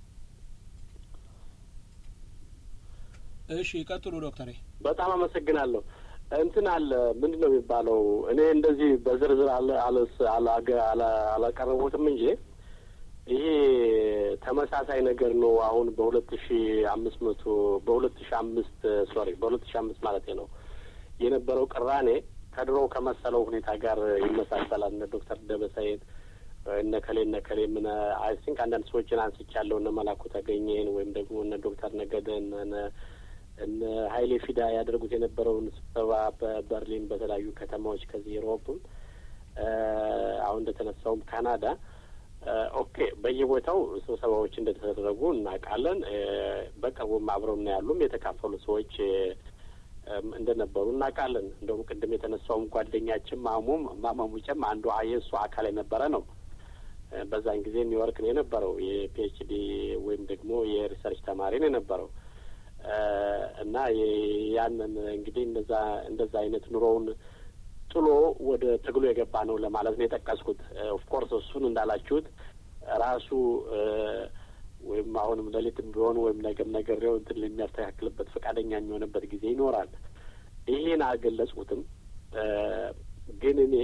እሺ ይቀጥሉ ዶክተር። በጣም አመሰግናለሁ። እንትን አለ ምንድን ነው የሚባለው? እኔ እንደዚህ በዝርዝር አለ አላቀረቡትም እንጂ ይሄ ተመሳሳይ ነገር ነው። አሁን በሁለት ሺ አምስት መቶ በሁለት ሺ አምስት ሶሪ በሁለት ሺ አምስት ማለት ነው የነበረው ቅራኔ ከድሮው ከመሰለው ሁኔታ ጋር ይመሳሰላል። እነ ዶክተር ደበሳየት እነ ከሌ እነ ከሌ ምን አይ ቲንክ አንዳንድ ሰዎችን አንስቻለሁ። እነ መላኩ ተገኘን ወይም ደግሞ እነ ዶክተር ነገደን እነ ሀይሌ ፊዳ ያደርጉት የነበረውን ስብሰባ በበርሊን በተለያዩ ከተማዎች ከዚህ ዩሮፕም አሁን እንደተነሳውም ካናዳ ኦኬ በየቦታው ስብሰባዎች እንደተደረጉ እናውቃለን። በቅርቡም አብረው እና ያሉም የተካፈሉ ሰዎች እንደነበሩ እናውቃለን። እንደውም ቅድም የተነሳውም ጓደኛችን ማሙም ማማሙጨም አንዱ የእሱ አካል የነበረ ነው። በዛን ጊዜ ኒውዮርክ ነው የነበረው። የፒኤችዲ ወይም ደግሞ የሪሰርች ተማሪ ነው የነበረው እና ያንን እንግዲህ እንደዛ እንደዛ አይነት ኑሮውን ጥሎ ወደ ትግሉ የገባ ነው ለማለት ነው የጠቀስኩት። ኦፍኮርስ እሱን እንዳላችሁት ራሱ ወይም አሁንም ሌሊትም ቢሆን ወይም ነገም ነገሬው እንትን የሚያስተካክልበት ፈቃደኛ የሚሆንበት ጊዜ ይኖራል። ይሄን አልገለጽኩትም፣ ግን እኔ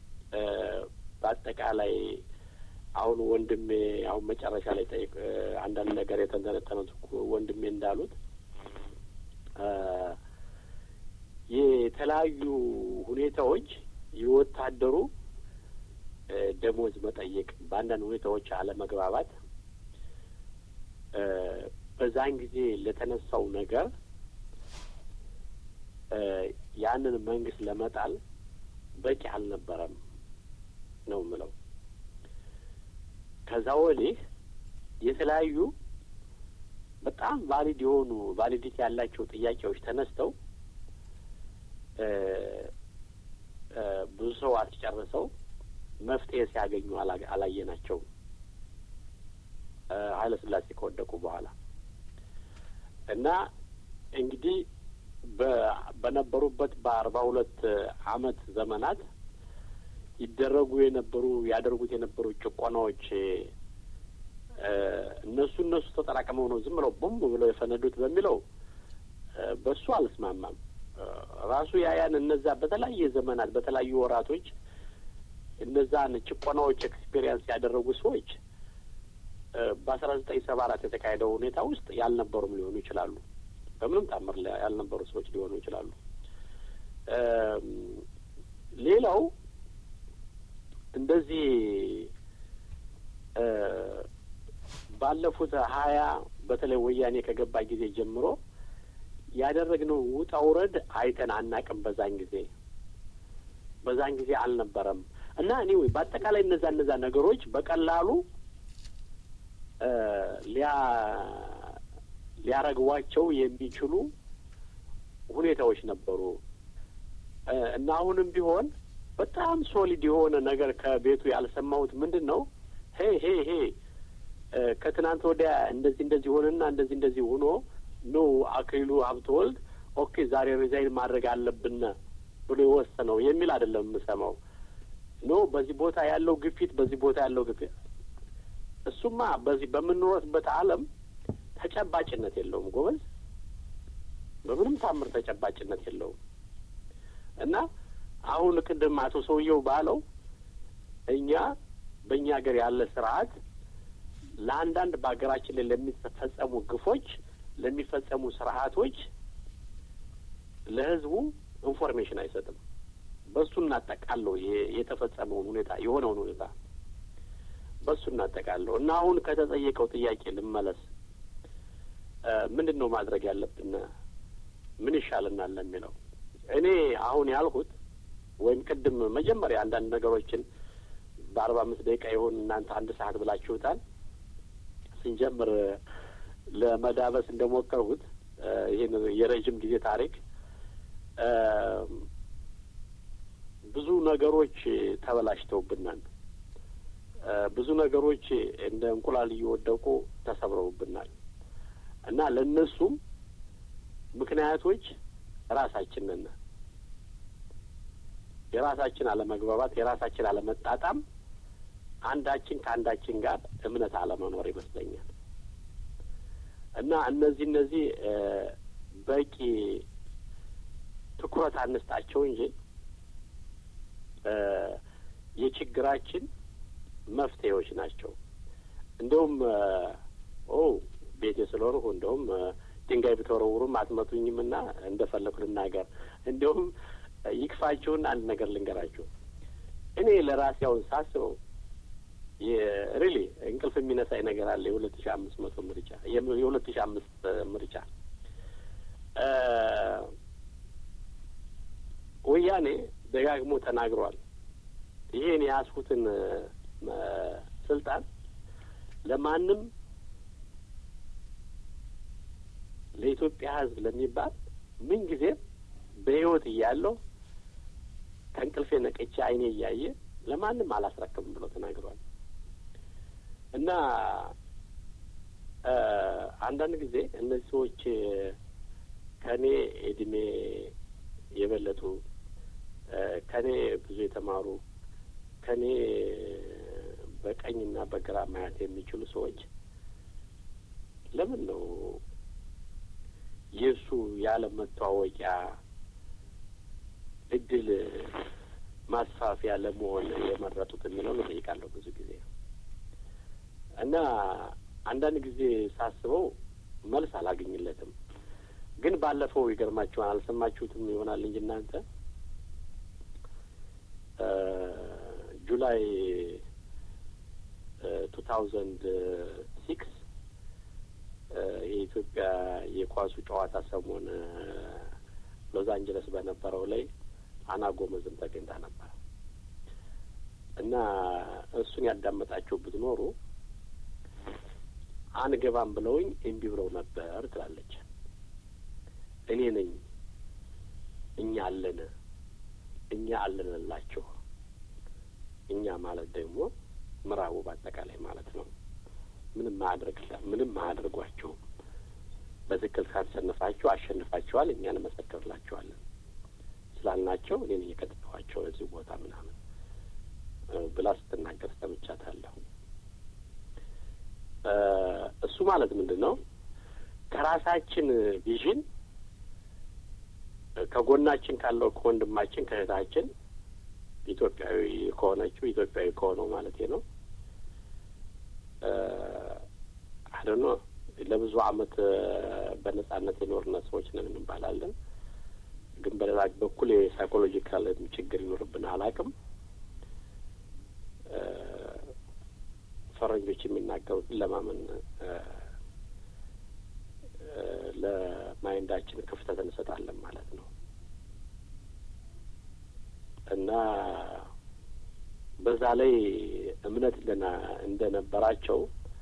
በአጠቃላይ አሁን ወንድሜ አሁን መጨረሻ ላይ ጠይቅ አንዳንድ ነገር የተንተነተኑት ወንድሜ እንዳሉት የተለያዩ ሁኔታዎች የወታደሩ ደሞዝ መጠየቅ፣ በአንዳንድ ሁኔታዎች አለመግባባት በዛን ጊዜ ለተነሳው ነገር ያንን መንግስት ለመጣል በቂ አልነበረም ነው የምለው። ከዛ ወዲህ የተለያዩ በጣም ቫሊድ የሆኑ ቫሊዲቲ ያላቸው ጥያቄዎች ተነስተው ብዙ ሰው አስጨርሰው መፍትሄ ሲያገኙ አላየናቸውም። ኃይለ ሥላሴ ከወደቁ በኋላ እና እንግዲህ በነበሩበት በአርባ ሁለት አመት ዘመናት ይደረጉ የነበሩ ያደርጉት የነበሩ ጭቆናዎች እነሱ እነሱ ተጠራቅመው ነው ዝም ብለው ቦምብ ብለው የፈነዱት በሚለው በሱ አልስማማም። ራሱ ያያን እነዛ በተለያየ ዘመናት በተለያዩ ወራቶች እነዛን ጭቆናዎች ኤክስፔሪየንስ ያደረጉ ሰዎች በአስራ ዘጠኝ ሰባ አራት የተካሄደው ሁኔታ ውስጥ ያልነበሩም ሊሆኑ ይችላሉ። በምንም ታምር ያልነበሩ ሰዎች ሊሆኑ ይችላሉ። ሌላው እንደዚህ ባለፉት ሀያ በተለይ ወያኔ ከገባ ጊዜ ጀምሮ ያደረግነው ውጣ ውረድ አይተን አናቅም። በዛን ጊዜ በዛን ጊዜ አልነበረም እና እኔ ወይ በአጠቃላይ እነዛ እነዛ ነገሮች በቀላሉ ሊያ ሊያረግቧቸው የሚችሉ ሁኔታዎች ነበሩ እና አሁንም ቢሆን በጣም ሶሊድ የሆነ ነገር ከቤቱ ያልሰማሁት ምንድን ነው? ሄ ሄ ሄ ከትናንት ወዲያ እንደዚህ እንደዚህ ሆነና እንደዚህ እንደዚህ ሆኖ ነው አክሊሉ ሀብተወልድ ኦኬ ዛሬ ሪዛይን ማድረግ አለብን ብሎ የወሰነው የሚል አይደለም የምሰማው። ኖ በዚህ ቦታ ያለው ግፊት በዚህ ቦታ ያለው ግፊት እሱማ በዚህ በምንኖርበት ዓለም ተጨባጭነት የለውም ጎበዝ፣ በምንም ታምር ተጨባጭነት የለውም። እና አሁን ቅድም አቶ ሰውየው ባለው እኛ በእኛ ሀገር ያለ ስርዓት ለአንዳንድ በሀገራችን ላይ ለሚፈጸሙ ግፎች፣ ለሚፈጸሙ ስርዓቶች ለህዝቡ ኢንፎርሜሽን አይሰጥም። በሱ እናጠቃለው የተፈጸመውን ሁኔታ የሆነውን ሁኔታ በሱ እናጠቃለው እና አሁን ከተጠየቀው ጥያቄ ልመለስ። ምንድን ነው ማድረግ ያለብን? ምን ይሻልናል ለሚለው እኔ አሁን ያልኩት ወይም ቅድም መጀመሪያ አንዳንድ ነገሮችን በአርባ አምስት ደቂቃ ይሆን እናንተ አንድ ሰዓት ብላችሁታል። ስንጀምር ለመዳበስ እንደሞከርሁት ይህን የረዥም ጊዜ ታሪክ ብዙ ነገሮች ተበላሽተውብናል። ብዙ ነገሮች እንደ እንቁላል እየወደቁ ተሰብረውብናል እና ለእነሱም ምክንያቶች ራሳችን ነን። የራሳችን አለመግባባት፣ የራሳችን አለመጣጣም፣ አንዳችን ከአንዳችን ጋር እምነት አለመኖር ይመስለኛል እና እነዚህ እነዚህ በቂ ትኩረት አንስጣቸው እንጂ የችግራችን መፍትሄዎች ናቸው። እንደውም ኦ ቤቴ ስለሆንሁ እንደውም ድንጋይ ብትወረውሩም አትመቱኝም እና እንደፈለኩ ልናገር። እንዲሁም ይክፋችሁና አንድ ነገር ልንገራችሁ። እኔ ለራሴ አሁን ሳስበው ሪሊ እንቅልፍ የሚነሳኝ ነገር አለ። የሁለት ሺ አምስት መቶ ምርጫ የሁለት ሺ አምስት ምርጫ ወያኔ ደጋግሞ ተናግሯል። ይሄን የያዝኩትን ስልጣን ለማንም ለኢትዮጵያ ሕዝብ ለሚባል ምን ጊዜም በሕይወት እያለሁ ከእንቅልፌ ነቅቼ ዓይኔ እያየ ለማንም አላስረክብም ብሎ ተናግሯል እና አንዳንድ ጊዜ እነዚህ ሰዎች ከእኔ እድሜ የበለጡ ከእኔ ብዙ የተማሩ ከእኔ በቀኝና በግራ ማየት የሚችሉ ሰዎች ለምን ነው የእሱ ያለ መተዋወቂያ እድል ማስፋፊያ ለመሆን የመረጡት የሚለውን እጠይቃለሁ ብዙ ጊዜ እና አንዳንድ ጊዜ ሳስበው መልስ አላገኝለትም። ግን ባለፈው ይገርማችኋል፣ አልሰማችሁትም ይሆናል እንጂ እናንተ ጁላይ ቱ ታውዘንድ ሲክስ የኢትዮጵያ የኳሱ ጨዋታ ሰሞን ሎስ አንጀለስ በነበረው ላይ አና ጎመዝም ተገኝታ ነበር እና እሱን ያዳመጣቸው ብትኖሩ አንገባም ብለውኝ እምቢ ብለው ነበር ትላለች። እኔ ነኝ እኛ አለን እኛ አለንላችሁ። እኛ ማለት ደግሞ ምዕራቡ በአጠቃላይ ማለት ነው። ምንም ማድረግ ምንም አያደርጓቸውም። በትክክል ካሸነፋችሁ አሸንፋችኋል፣ እኛ እንመሰክርላችኋለን ስላልናቸው እኔ ነኝ የከተተኋቸው እዚህ ቦታ ምናምን ብላ ስትናገር ሰምቻታለሁ። እሱ ማለት ምንድን ነው? ከራሳችን ቪዥን ከጎናችን ካለው ከወንድማችን ከእህታችን ኢትዮጵያዊ ከሆነችው ኢትዮጵያዊ ከሆነው ማለት ነው አደኖ ለብዙ ዓመት በነጻነት የኖርነ ሰዎች ነን እንባላለን። ግን በሌላ በኩል የሳይኮሎጂካል ችግር ይኖርብን አላውቅም። ፈረንጆች የሚናገሩትን ለማመን ለማይንዳችን ክፍተት እንሰጣለን ማለት ነው እና በዛ ላይ እምነት እንደና እንደነበራቸው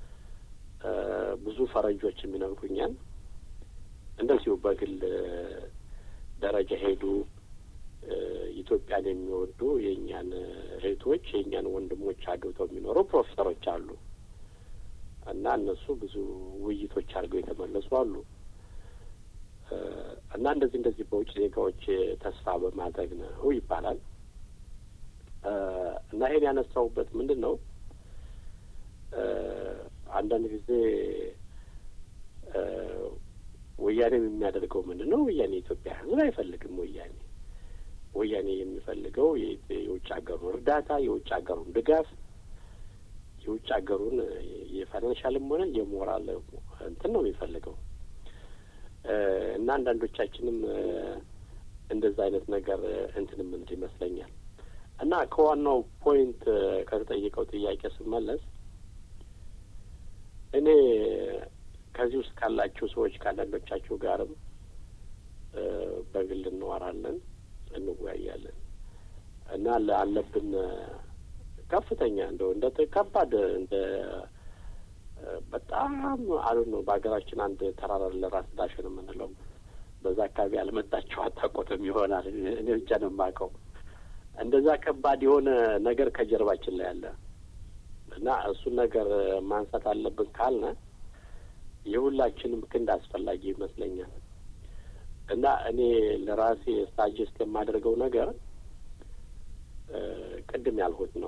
ብዙ ፈረንጆች የሚነግሩኛል። እንደዚሁ በግል ደረጃ ሄዱ ኢትዮጵያን የሚወዱ የእኛን እህቶች የእኛን ወንድሞች አግብተው የሚኖሩ ፕሮፌሰሮች አሉ እና እነሱ ብዙ ውይይቶች አድርገው የተመለሱ አሉ እና እንደዚህ እንደዚህ በውጭ ዜጋዎች ተስፋ በማድረግ ነው ይባላል እና ይሄን ያነሳውበት ምንድን ነው አንዳንድ ጊዜ ወያኔም የሚያደርገው ምንድን ነው? ወያኔ የኢትዮጵያ ሕዝብ አይፈልግም። ወያኔ ወያኔ የሚፈልገው የውጭ ሀገሩን እርዳታ፣ የውጭ ሀገሩን ድጋፍ፣ የውጭ ሀገሩን የፋይናንሻልም ሆነ የሞራል እንትን ነው የሚፈልገው እና አንዳንዶቻችንም እንደዛ አይነት ነገር እንትን የምንል ይመስለኛል እና ከዋናው ፖይንት ከተጠየቀው ጥያቄ ስመለስ እኔ ከዚህ ውስጥ ካላችሁ ሰዎች ከአንዳንዶቻችሁ ጋርም በግል እንዋራለን፣ እንወያያለን እና አለብን ከፍተኛ እንደው እንደ ከባድ እንደ በጣም አሉ ነው። በሀገራችን አንድ ተራራ ለራስ ዳሽን የምንለው በዛ አካባቢ ያልመጣችሁ አታውቁትም ይሆናል። እኔ ብቻ ነው የማውቀው። እንደዛ ከባድ የሆነ ነገር ከጀርባችን ላይ አለ እና እሱን ነገር ማንሳት አለብን ካልነ የሁላችንም ክንድ አስፈላጊ ይመስለኛል እና እኔ ለራሴ ሳጀስት የማደርገው ነገር ቅድም ያልሁት ነው።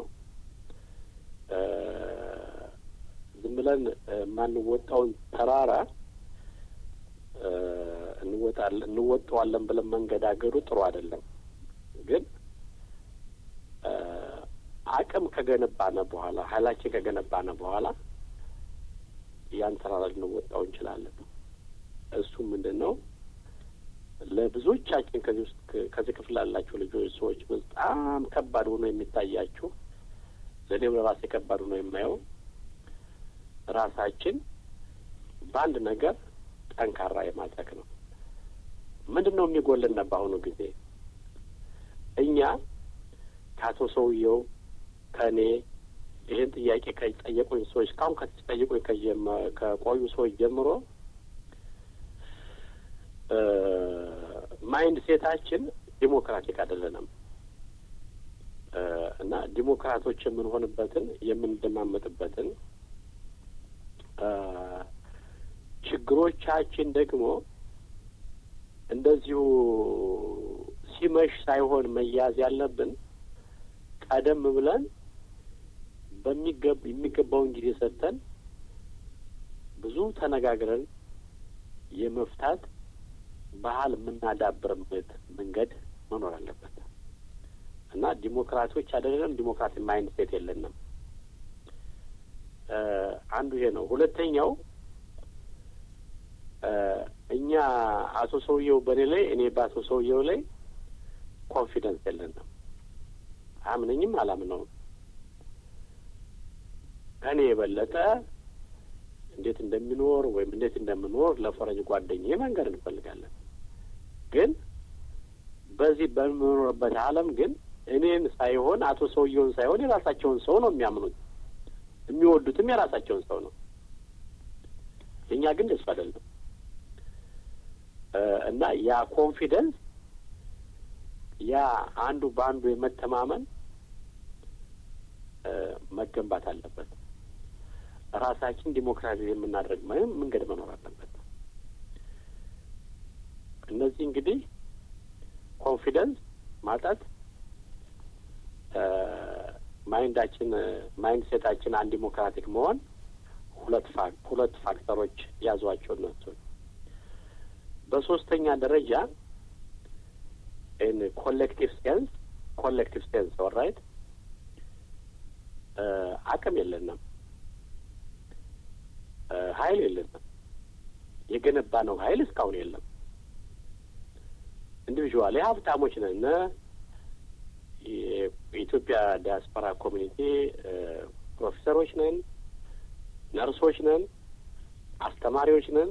ዝም ብለን የማንወጣውን ተራራ እንወጣለን እንወጣዋለን ብለን መንገዳገዱ ጥሩ አይደለም። ግን አቅም ከገነባነ በኋላ ኃይላችን ከገነባነ በኋላ ያን ተራራ ልንወጣው እንችላለን። እሱ ምንድን ነው? ለብዙዎቻችን ከዚህ ውስጥ ከዚህ ክፍል ላላችሁ ልጆች ሰዎች በጣም ከባድ ሆኖ የሚታያችሁ ለእኔም ለራሴ ከባድ ሆኖ የማየው ራሳችን በአንድ ነገር ጠንካራ የማድረግ ነው። ምንድን ነው የሚጎልን በአሁኑ ጊዜ እኛ ከአቶ ሰውየው ከእኔ ይህን ጥያቄ ከጠየቁኝ ሰዎች እስካሁን ከተጠየቁኝ ከቆዩ ሰዎች ጀምሮ ማይንድ ሴታችን ዲሞክራቲክ አይደለንም እና ዲሞክራቶች የምንሆንበትን የምንደማመጥበትን ችግሮቻችን ደግሞ እንደዚሁ ሲመሽ ሳይሆን መያዝ ያለብን ቀደም ብለን በሚገብ የሚገባውን ጊዜ ሰጥተን ብዙ ተነጋግረን የመፍታት ባህል የምናዳብርበት መንገድ መኖር አለበት እና ዲሞክራቶች አይደለም ዲሞክራሲ ማይንድ ሴት የለንም። አንዱ ይሄ ነው። ሁለተኛው እኛ አቶ ሰውየው በእኔ ላይ እኔ በአቶ ሰውየው ላይ ኮንፊደንስ የለንም። አምነኝም አላምነውም። ከእኔ የበለጠ እንዴት እንደሚኖር ወይም እንዴት እንደምኖር ለፈረንጅ ጓደኛዬ መንገድ እንፈልጋለን። ግን በዚህ በምኖርበት ዓለም ግን እኔን ሳይሆን አቶ ሰውየውን ሳይሆን የራሳቸውን ሰው ነው የሚያምኑት። የሚወዱትም የራሳቸውን ሰው ነው። የእኛ ግን ደሱ አይደለም እና ያ ኮንፊደንስ ያ አንዱ በአንዱ የመተማመን መገንባት አለበት። ራሳችን ዲሞክራሲ የምናደርግ ምንም መንገድ መኖር አለበት። እነዚህ እንግዲህ ኮንፊደንስ ማጣት፣ ማይንዳችን ማይንድ ሴታችን አንድ ዲሞክራቲክ መሆን ሁለት ፋክ ሁለት ፋክተሮች ያዟቸው እነሱ። በሶስተኛ ደረጃ ኢን ኮሌክቲቭ ሴንስ ኮሌክቲቭ ሴንስ ኦራይት አቅም የለንም፣ ኃይል የለንም። የገነባ ነው ኃይል እስካሁን የለም። ኢንዲቪዥዋሊ ሀብታሞች ነን። የኢትዮጵያ ዲያስፖራ ኮሚኒቲ ፕሮፌሰሮች ነን፣ ነርሶች ነን፣ አስተማሪዎች ነን።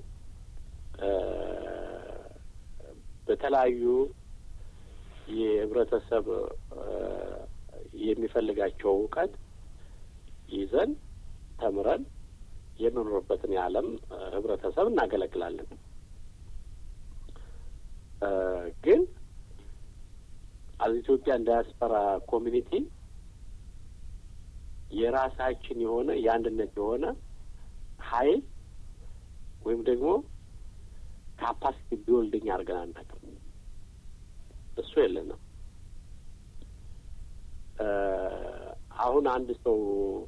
በተለያዩ የህብረተሰብ የሚፈልጋቸው እውቀት ይዘን ተምረን የምንኖርበትን የዓለም ህብረተሰብ እናገለግላለን። ግን አዝ ኢትዮጵያን ዳያስፖራ ኮሚኒቲ የራሳችን የሆነ የአንድነት የሆነ ኃይል ወይም ደግሞ ካፓሲቲ ቢወልድኝ አድርገን አናውቅም። እሱ የለንም። አሁን አንድ ሰው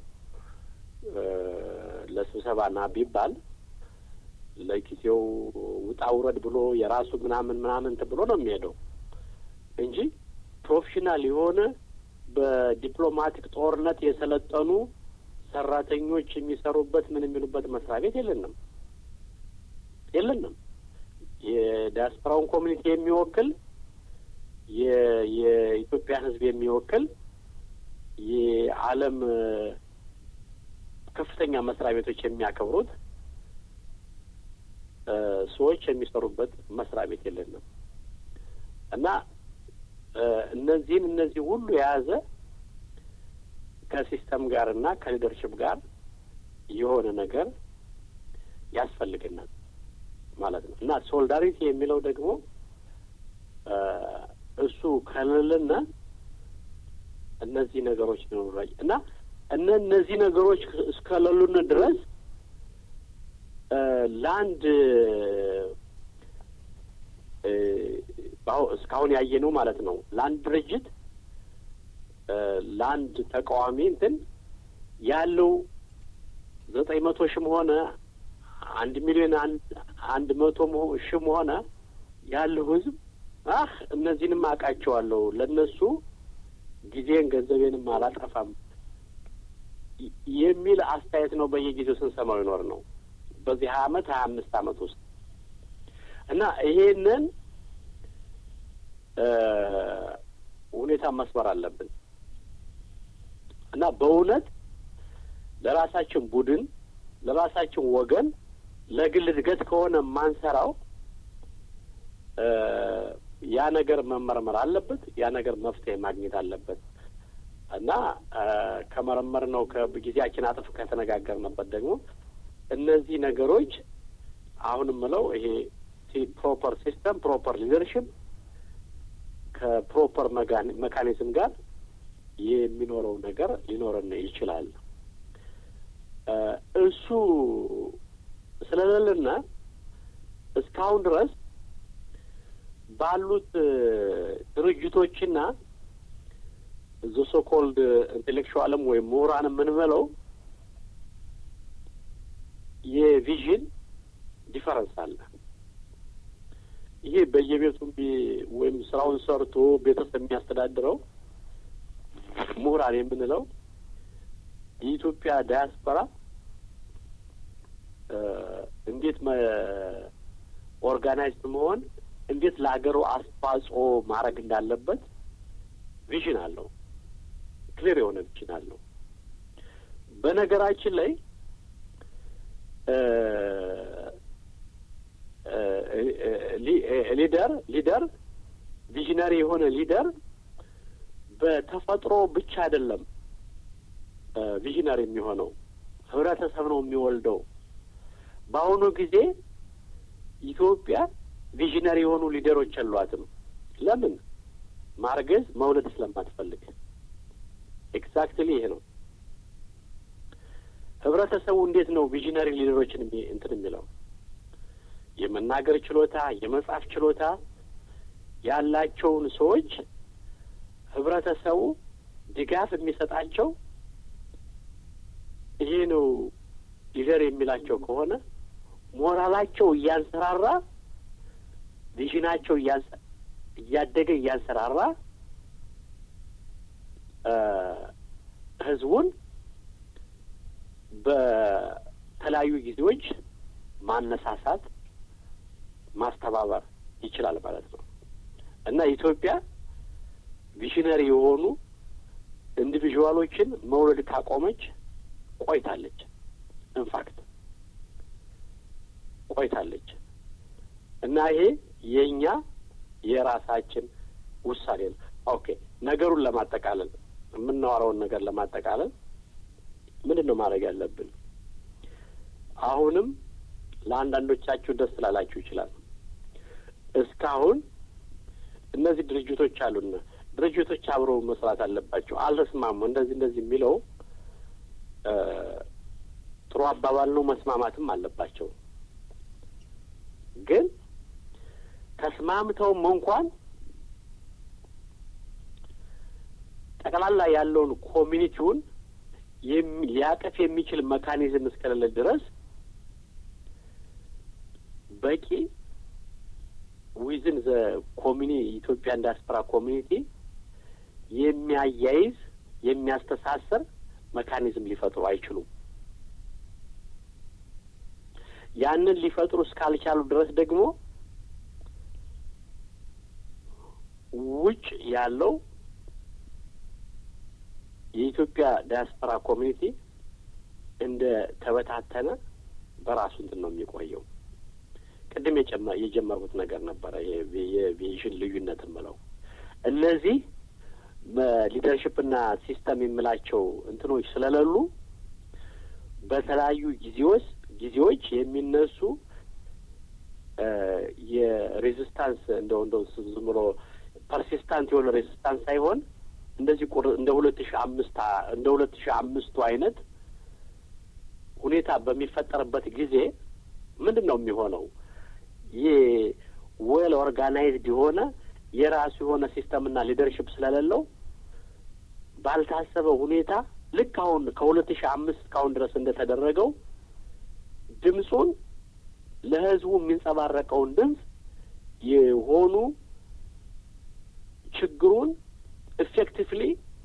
ለስብሰባ ና ቢባል ለጊዜው ውጣ ውረድ ብሎ የራሱ ምናምን ምናምን ብሎ ነው የሚሄደው እንጂ ፕሮፌሽናል የሆነ በዲፕሎማቲክ ጦርነት የሰለጠኑ ሰራተኞች የሚሰሩበት ምን የሚሉበት መስሪያ ቤት የለንም የለንም። የዲያስፖራውን ኮሚኒቲ የሚወክል የኢትዮጵያ ሕዝብ የሚወክል የዓለም ከፍተኛ መስሪያ ቤቶች የሚያከብሩት ሰዎች የሚሰሩበት መስሪያ ቤት የለንም እና እነዚህን እነዚህ ሁሉ የያዘ ከሲስተም ጋር እና ከሊደርሽፕ ጋር የሆነ ነገር ያስፈልገናል ማለት ነው እና ሶሊዳሪቲ የሚለው ደግሞ እሱ ከሌለና እነዚህ ነገሮች ሊኖሩ እና እነ እነዚህ ነገሮች እስከሌሉን ድረስ ለአንድ እስካሁን ያየ ነው ማለት ነው። ለአንድ ድርጅት ለአንድ ተቃዋሚ እንትን ያለው ዘጠኝ መቶ ሺህም ሆነ አንድ ሚሊዮን አንድ መቶ ሺህም ሆነ ያለው ህዝብ አህ እነዚህንም አውቃቸዋለሁ ለእነሱ ጊዜን ገንዘቤንም አላጠፋም የሚል አስተያየት ነው በየጊዜው ስንሰማው ይኖር ነው በዚህ ሀያ አመት ሀያ አምስት አመት ውስጥ እና ይሄንን ሁኔታ መስመር አለብን እና በእውነት ለራሳችን ቡድን ለራሳችን ወገን ለግል እድገት ከሆነ የማንሰራው ያ ነገር መመርመር አለበት። ያ ነገር መፍትሄ ማግኘት አለበት እና ከመረመር ነው ከጊዜያችን አጥፍ ከተነጋገርንበት ደግሞ እነዚህ ነገሮች አሁን ምለው ይሄ ፕሮፐር ሲስተም ፕሮፐር ሊደርሽፕ ከፕሮፐር መካኒዝም ጋር የሚኖረው ነገር ሊኖረን ይችላል። እሱ ስለሌለና እስካሁን ድረስ ባሉት ድርጅቶችና ሶኮልድ ኢንቴሌክቹዋልም ወይም ምሁራን የምንበለው የቪዥን ዲፈረንስ አለ። ይሄ በየቤቱ ወይም ስራውን ሰርቶ ቤተሰብ የሚያስተዳድረው ምሁራን የምንለው የኢትዮጵያ ዳያስፖራ እንዴት ኦርጋናይዝድ መሆን እንዴት ለሀገሩ አስተዋጽኦ ማድረግ እንዳለበት ቪዥን አለው። ክሊር የሆነ ቪዥን አለው። በነገራችን ላይ ሊደር ሊደር ቪዥነሪ የሆነ ሊደር በተፈጥሮ ብቻ አይደለም ቪዥነሪ የሚሆነው ህብረተሰብ ነው የሚወልደው። በአሁኑ ጊዜ ኢትዮጵያ ቪዥነሪ የሆኑ ሊደሮች የሏትም። ለምን? ማርገዝ መውለድ ስለማትፈልግ። ኤግዛክትሊ ይሄ ነው። ህብረተሰቡ እንዴት ነው ቪዥነሪ ሊደሮችን እንትን የሚለው? የመናገር ችሎታ፣ የመጻፍ ችሎታ ያላቸውን ሰዎች ህብረተሰቡ ድጋፍ የሚሰጣቸው ይሄ ነው ሊደር የሚላቸው ከሆነ ሞራላቸው እያንሰራራ ቪዥናቸው እያደገ እያንሰራራ ህዝቡን በተለያዩ ጊዜዎች ማነሳሳት ማስተባበር ይችላል ማለት ነው እና ኢትዮጵያ ቪዥነሪ የሆኑ ኢንዲቪዥዋሎችን መውለድ ካቆመች ቆይታለች። ኢንፋክት ቆይታለች እና ይሄ የእኛ የራሳችን ውሳኔ ነው። ኦኬ ነገሩን ለማጠቃለል የምናወራውን ነገር ለማጠቃለል ምንድን ነው ማድረግ ያለብን? አሁንም ለአንዳንዶቻችሁ ደስ ላላችሁ ይችላል። እስካሁን እነዚህ ድርጅቶች አሉና ድርጅቶች አብረው መስራት አለባቸው። አልተስማሙ እንደዚህ እንደዚህ የሚለው ጥሩ አባባል ነው። መስማማትም አለባቸው። ግን ተስማምተውም እንኳን ጠቅላላ ያለውን ኮሚኒቲውን ሊያቀፍ የሚችል መካኒዝም እስከሌለ ድረስ በቂ ዊዝን ዘ ኮሚኒ ኢትዮጵያን ዲያስፖራ ኮሚኒቲ የሚያያይዝ የሚያስተሳሰር መካኒዝም ሊፈጥሩ አይችሉም። ያንን ሊፈጥሩ እስካልቻሉ ድረስ ደግሞ ውጭ ያለው የኢትዮጵያ ዲያስፖራ ኮሚኒቲ እንደ ተበታተነ በራሱ እንትን ነው የሚቆየው። ቅድም የጀመርኩት ነገር ነበረ የቪዥን ልዩነት የምለው እነዚህ ሊደርሽፕና ሲስተም የምላቸው እንትኖች ስለሌሉ በተለያዩ ጊዜዎች ጊዜዎች የሚነሱ የሬዚስታንስ እንደው እንደው ዝም ብሎ ፐርሲስታንት የሆነ ሬዚስታንስ ሳይሆን እንደዚህ ቁር እንደ ሁለት ሺ አምስት እንደ ሁለት ሺ አምስቱ አይነት ሁኔታ በሚፈጠርበት ጊዜ ምንድን ነው የሚሆነው? ይህ ዌል ኦርጋናይዝድ የሆነ የራሱ የሆነ ሲስተምና ሊደርሽፕ ስለሌለው ባልታሰበ ሁኔታ ልክ አሁን ከሁለት ሺህ አምስት እስካሁን ድረስ እንደተደረገው ድምፁን ለህዝቡ የሚንጸባረቀውን ድምፅ የሆኑ ችግሩን ኢፌክቲቭሊ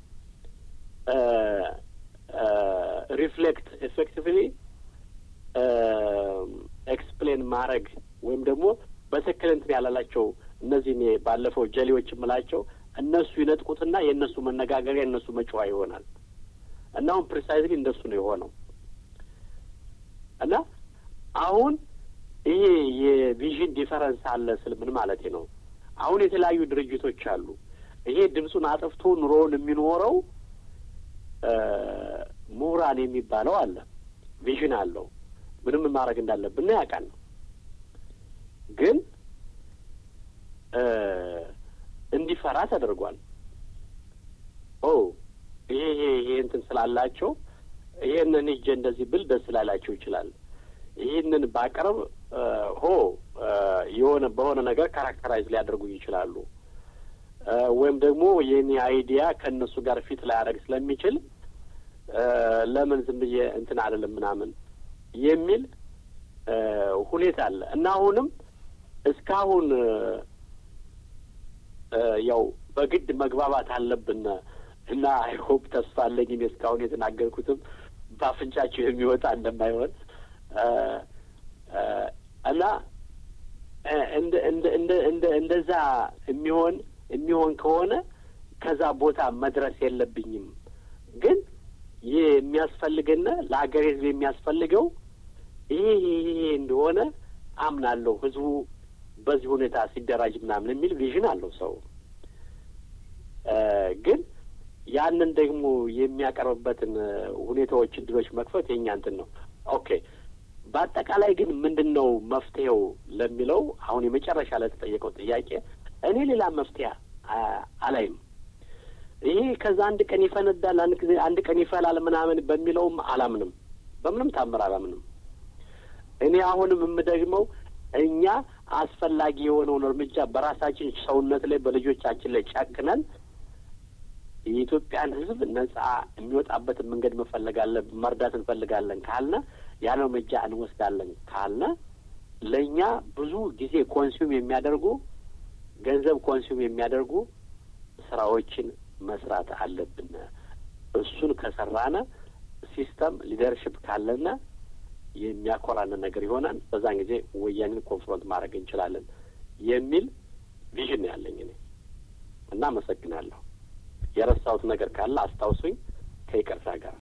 ሪፍሌክት ኢፌክቲቭሊ ኤክስፕሌን ማድረግ ወይም ደግሞ በትክክል እንትን ያላላቸው እነዚህ እኔ ባለፈው ጀሌዎች የምላቸው እነሱ ይነጥቁትና የእነሱ መነጋገሪያ የእነሱ መጫዋ ይሆናል እና አሁን ፕሪሳይዝሊ እንደሱ ነው የሆነው እና አሁን ይሄ የቪዥን ዲፈረንስ አለ ስል ምን ማለት ነው? አሁን የተለያዩ ድርጅቶች አሉ። ይሄ ድምፁን አጥፍቶ ኑሮውን የሚኖረው ምሁራን የሚባለው አለ። ቪዥን አለው። ምንም ማድረግ እንዳለብን ያውቃል። ግን እንዲፈራ ተደርጓል። ኦ ይሄ ይሄ ይሄ እንትን ስላላቸው ይሄንን ሂጄ እንደዚህ ብል ደስ ላላቸው ይችላል። ይህንን ባቀርብ ሆ የሆነ በሆነ ነገር ካራክተራይዝ ሊያደርጉኝ ይችላሉ። ወይም ደግሞ የኔ አይዲያ ከእነሱ ጋር ፊት ላያደርግ ስለሚችል ለምን ዝም ብዬ እንትን አይደለም ምናምን የሚል ሁኔታ አለ እና አሁንም እስካሁን ያው በግድ መግባባት አለብን እና አይሆፕ ተስፋ አለኝ እኔ እስካሁን የተናገርኩትም በአፍንጫቸው የሚወጣ እንደማይሆን እና እንደ እንደ እንደ እንደ እንደዛ የሚሆን የሚሆን ከሆነ ከዛ ቦታ መድረስ የለብኝም። ግን ይህ የሚያስፈልገን ለሀገር ሕዝብ የሚያስፈልገው ይሄ ይሄ እንደሆነ አምናለሁ። ህዝቡ በዚህ ሁኔታ ሲደራጅ ምናምን የሚል ቪዥን አለው ሰው ግን ያንን ደግሞ የሚያቀርብበትን ሁኔታዎች፣ እድሎች መክፈት የኛ እንትን ነው። ኦኬ በአጠቃላይ ግን ምንድን ነው መፍትሄው ለሚለው አሁን የመጨረሻ ለተጠየቀው ጥያቄ እኔ ሌላ መፍትሄ አላይም። ይሄ ከዛ አንድ ቀን ይፈነዳል፣ አንድ ጊዜ አንድ ቀን ይፈላል ምናምን በሚለውም አላምንም። በምንም ታምር አላምንም። እኔ አሁንም የምደግመው እኛ አስፈላጊ የሆነውን እርምጃ በራሳችን ሰውነት ላይ በልጆቻችን ላይ ጨክነን የኢትዮጵያን ሕዝብ ነጻ የሚወጣበትን መንገድ መፈለጋለን መርዳት እንፈልጋለን ካልነ ያን እርምጃ እንወስዳለን ካልነ ለእኛ ብዙ ጊዜ ኮንሱም የሚያደርጉ ገንዘብ ኮንሱም የሚያደርጉ ስራዎችን መስራት አለብን። እሱን ከሰራነ ሲስተም ሊደርሽፕ ካለነ የሚያኮራንን ነገር ይሆናል። በዛን ጊዜ ወያኔን ኮንፍሮንት ማድረግ እንችላለን የሚል ቪዥን ያለኝ እኔ እና አመሰግናለሁ። የረሳሁት ነገር ካለ አስታውሱኝ ከይቅርታ ጋር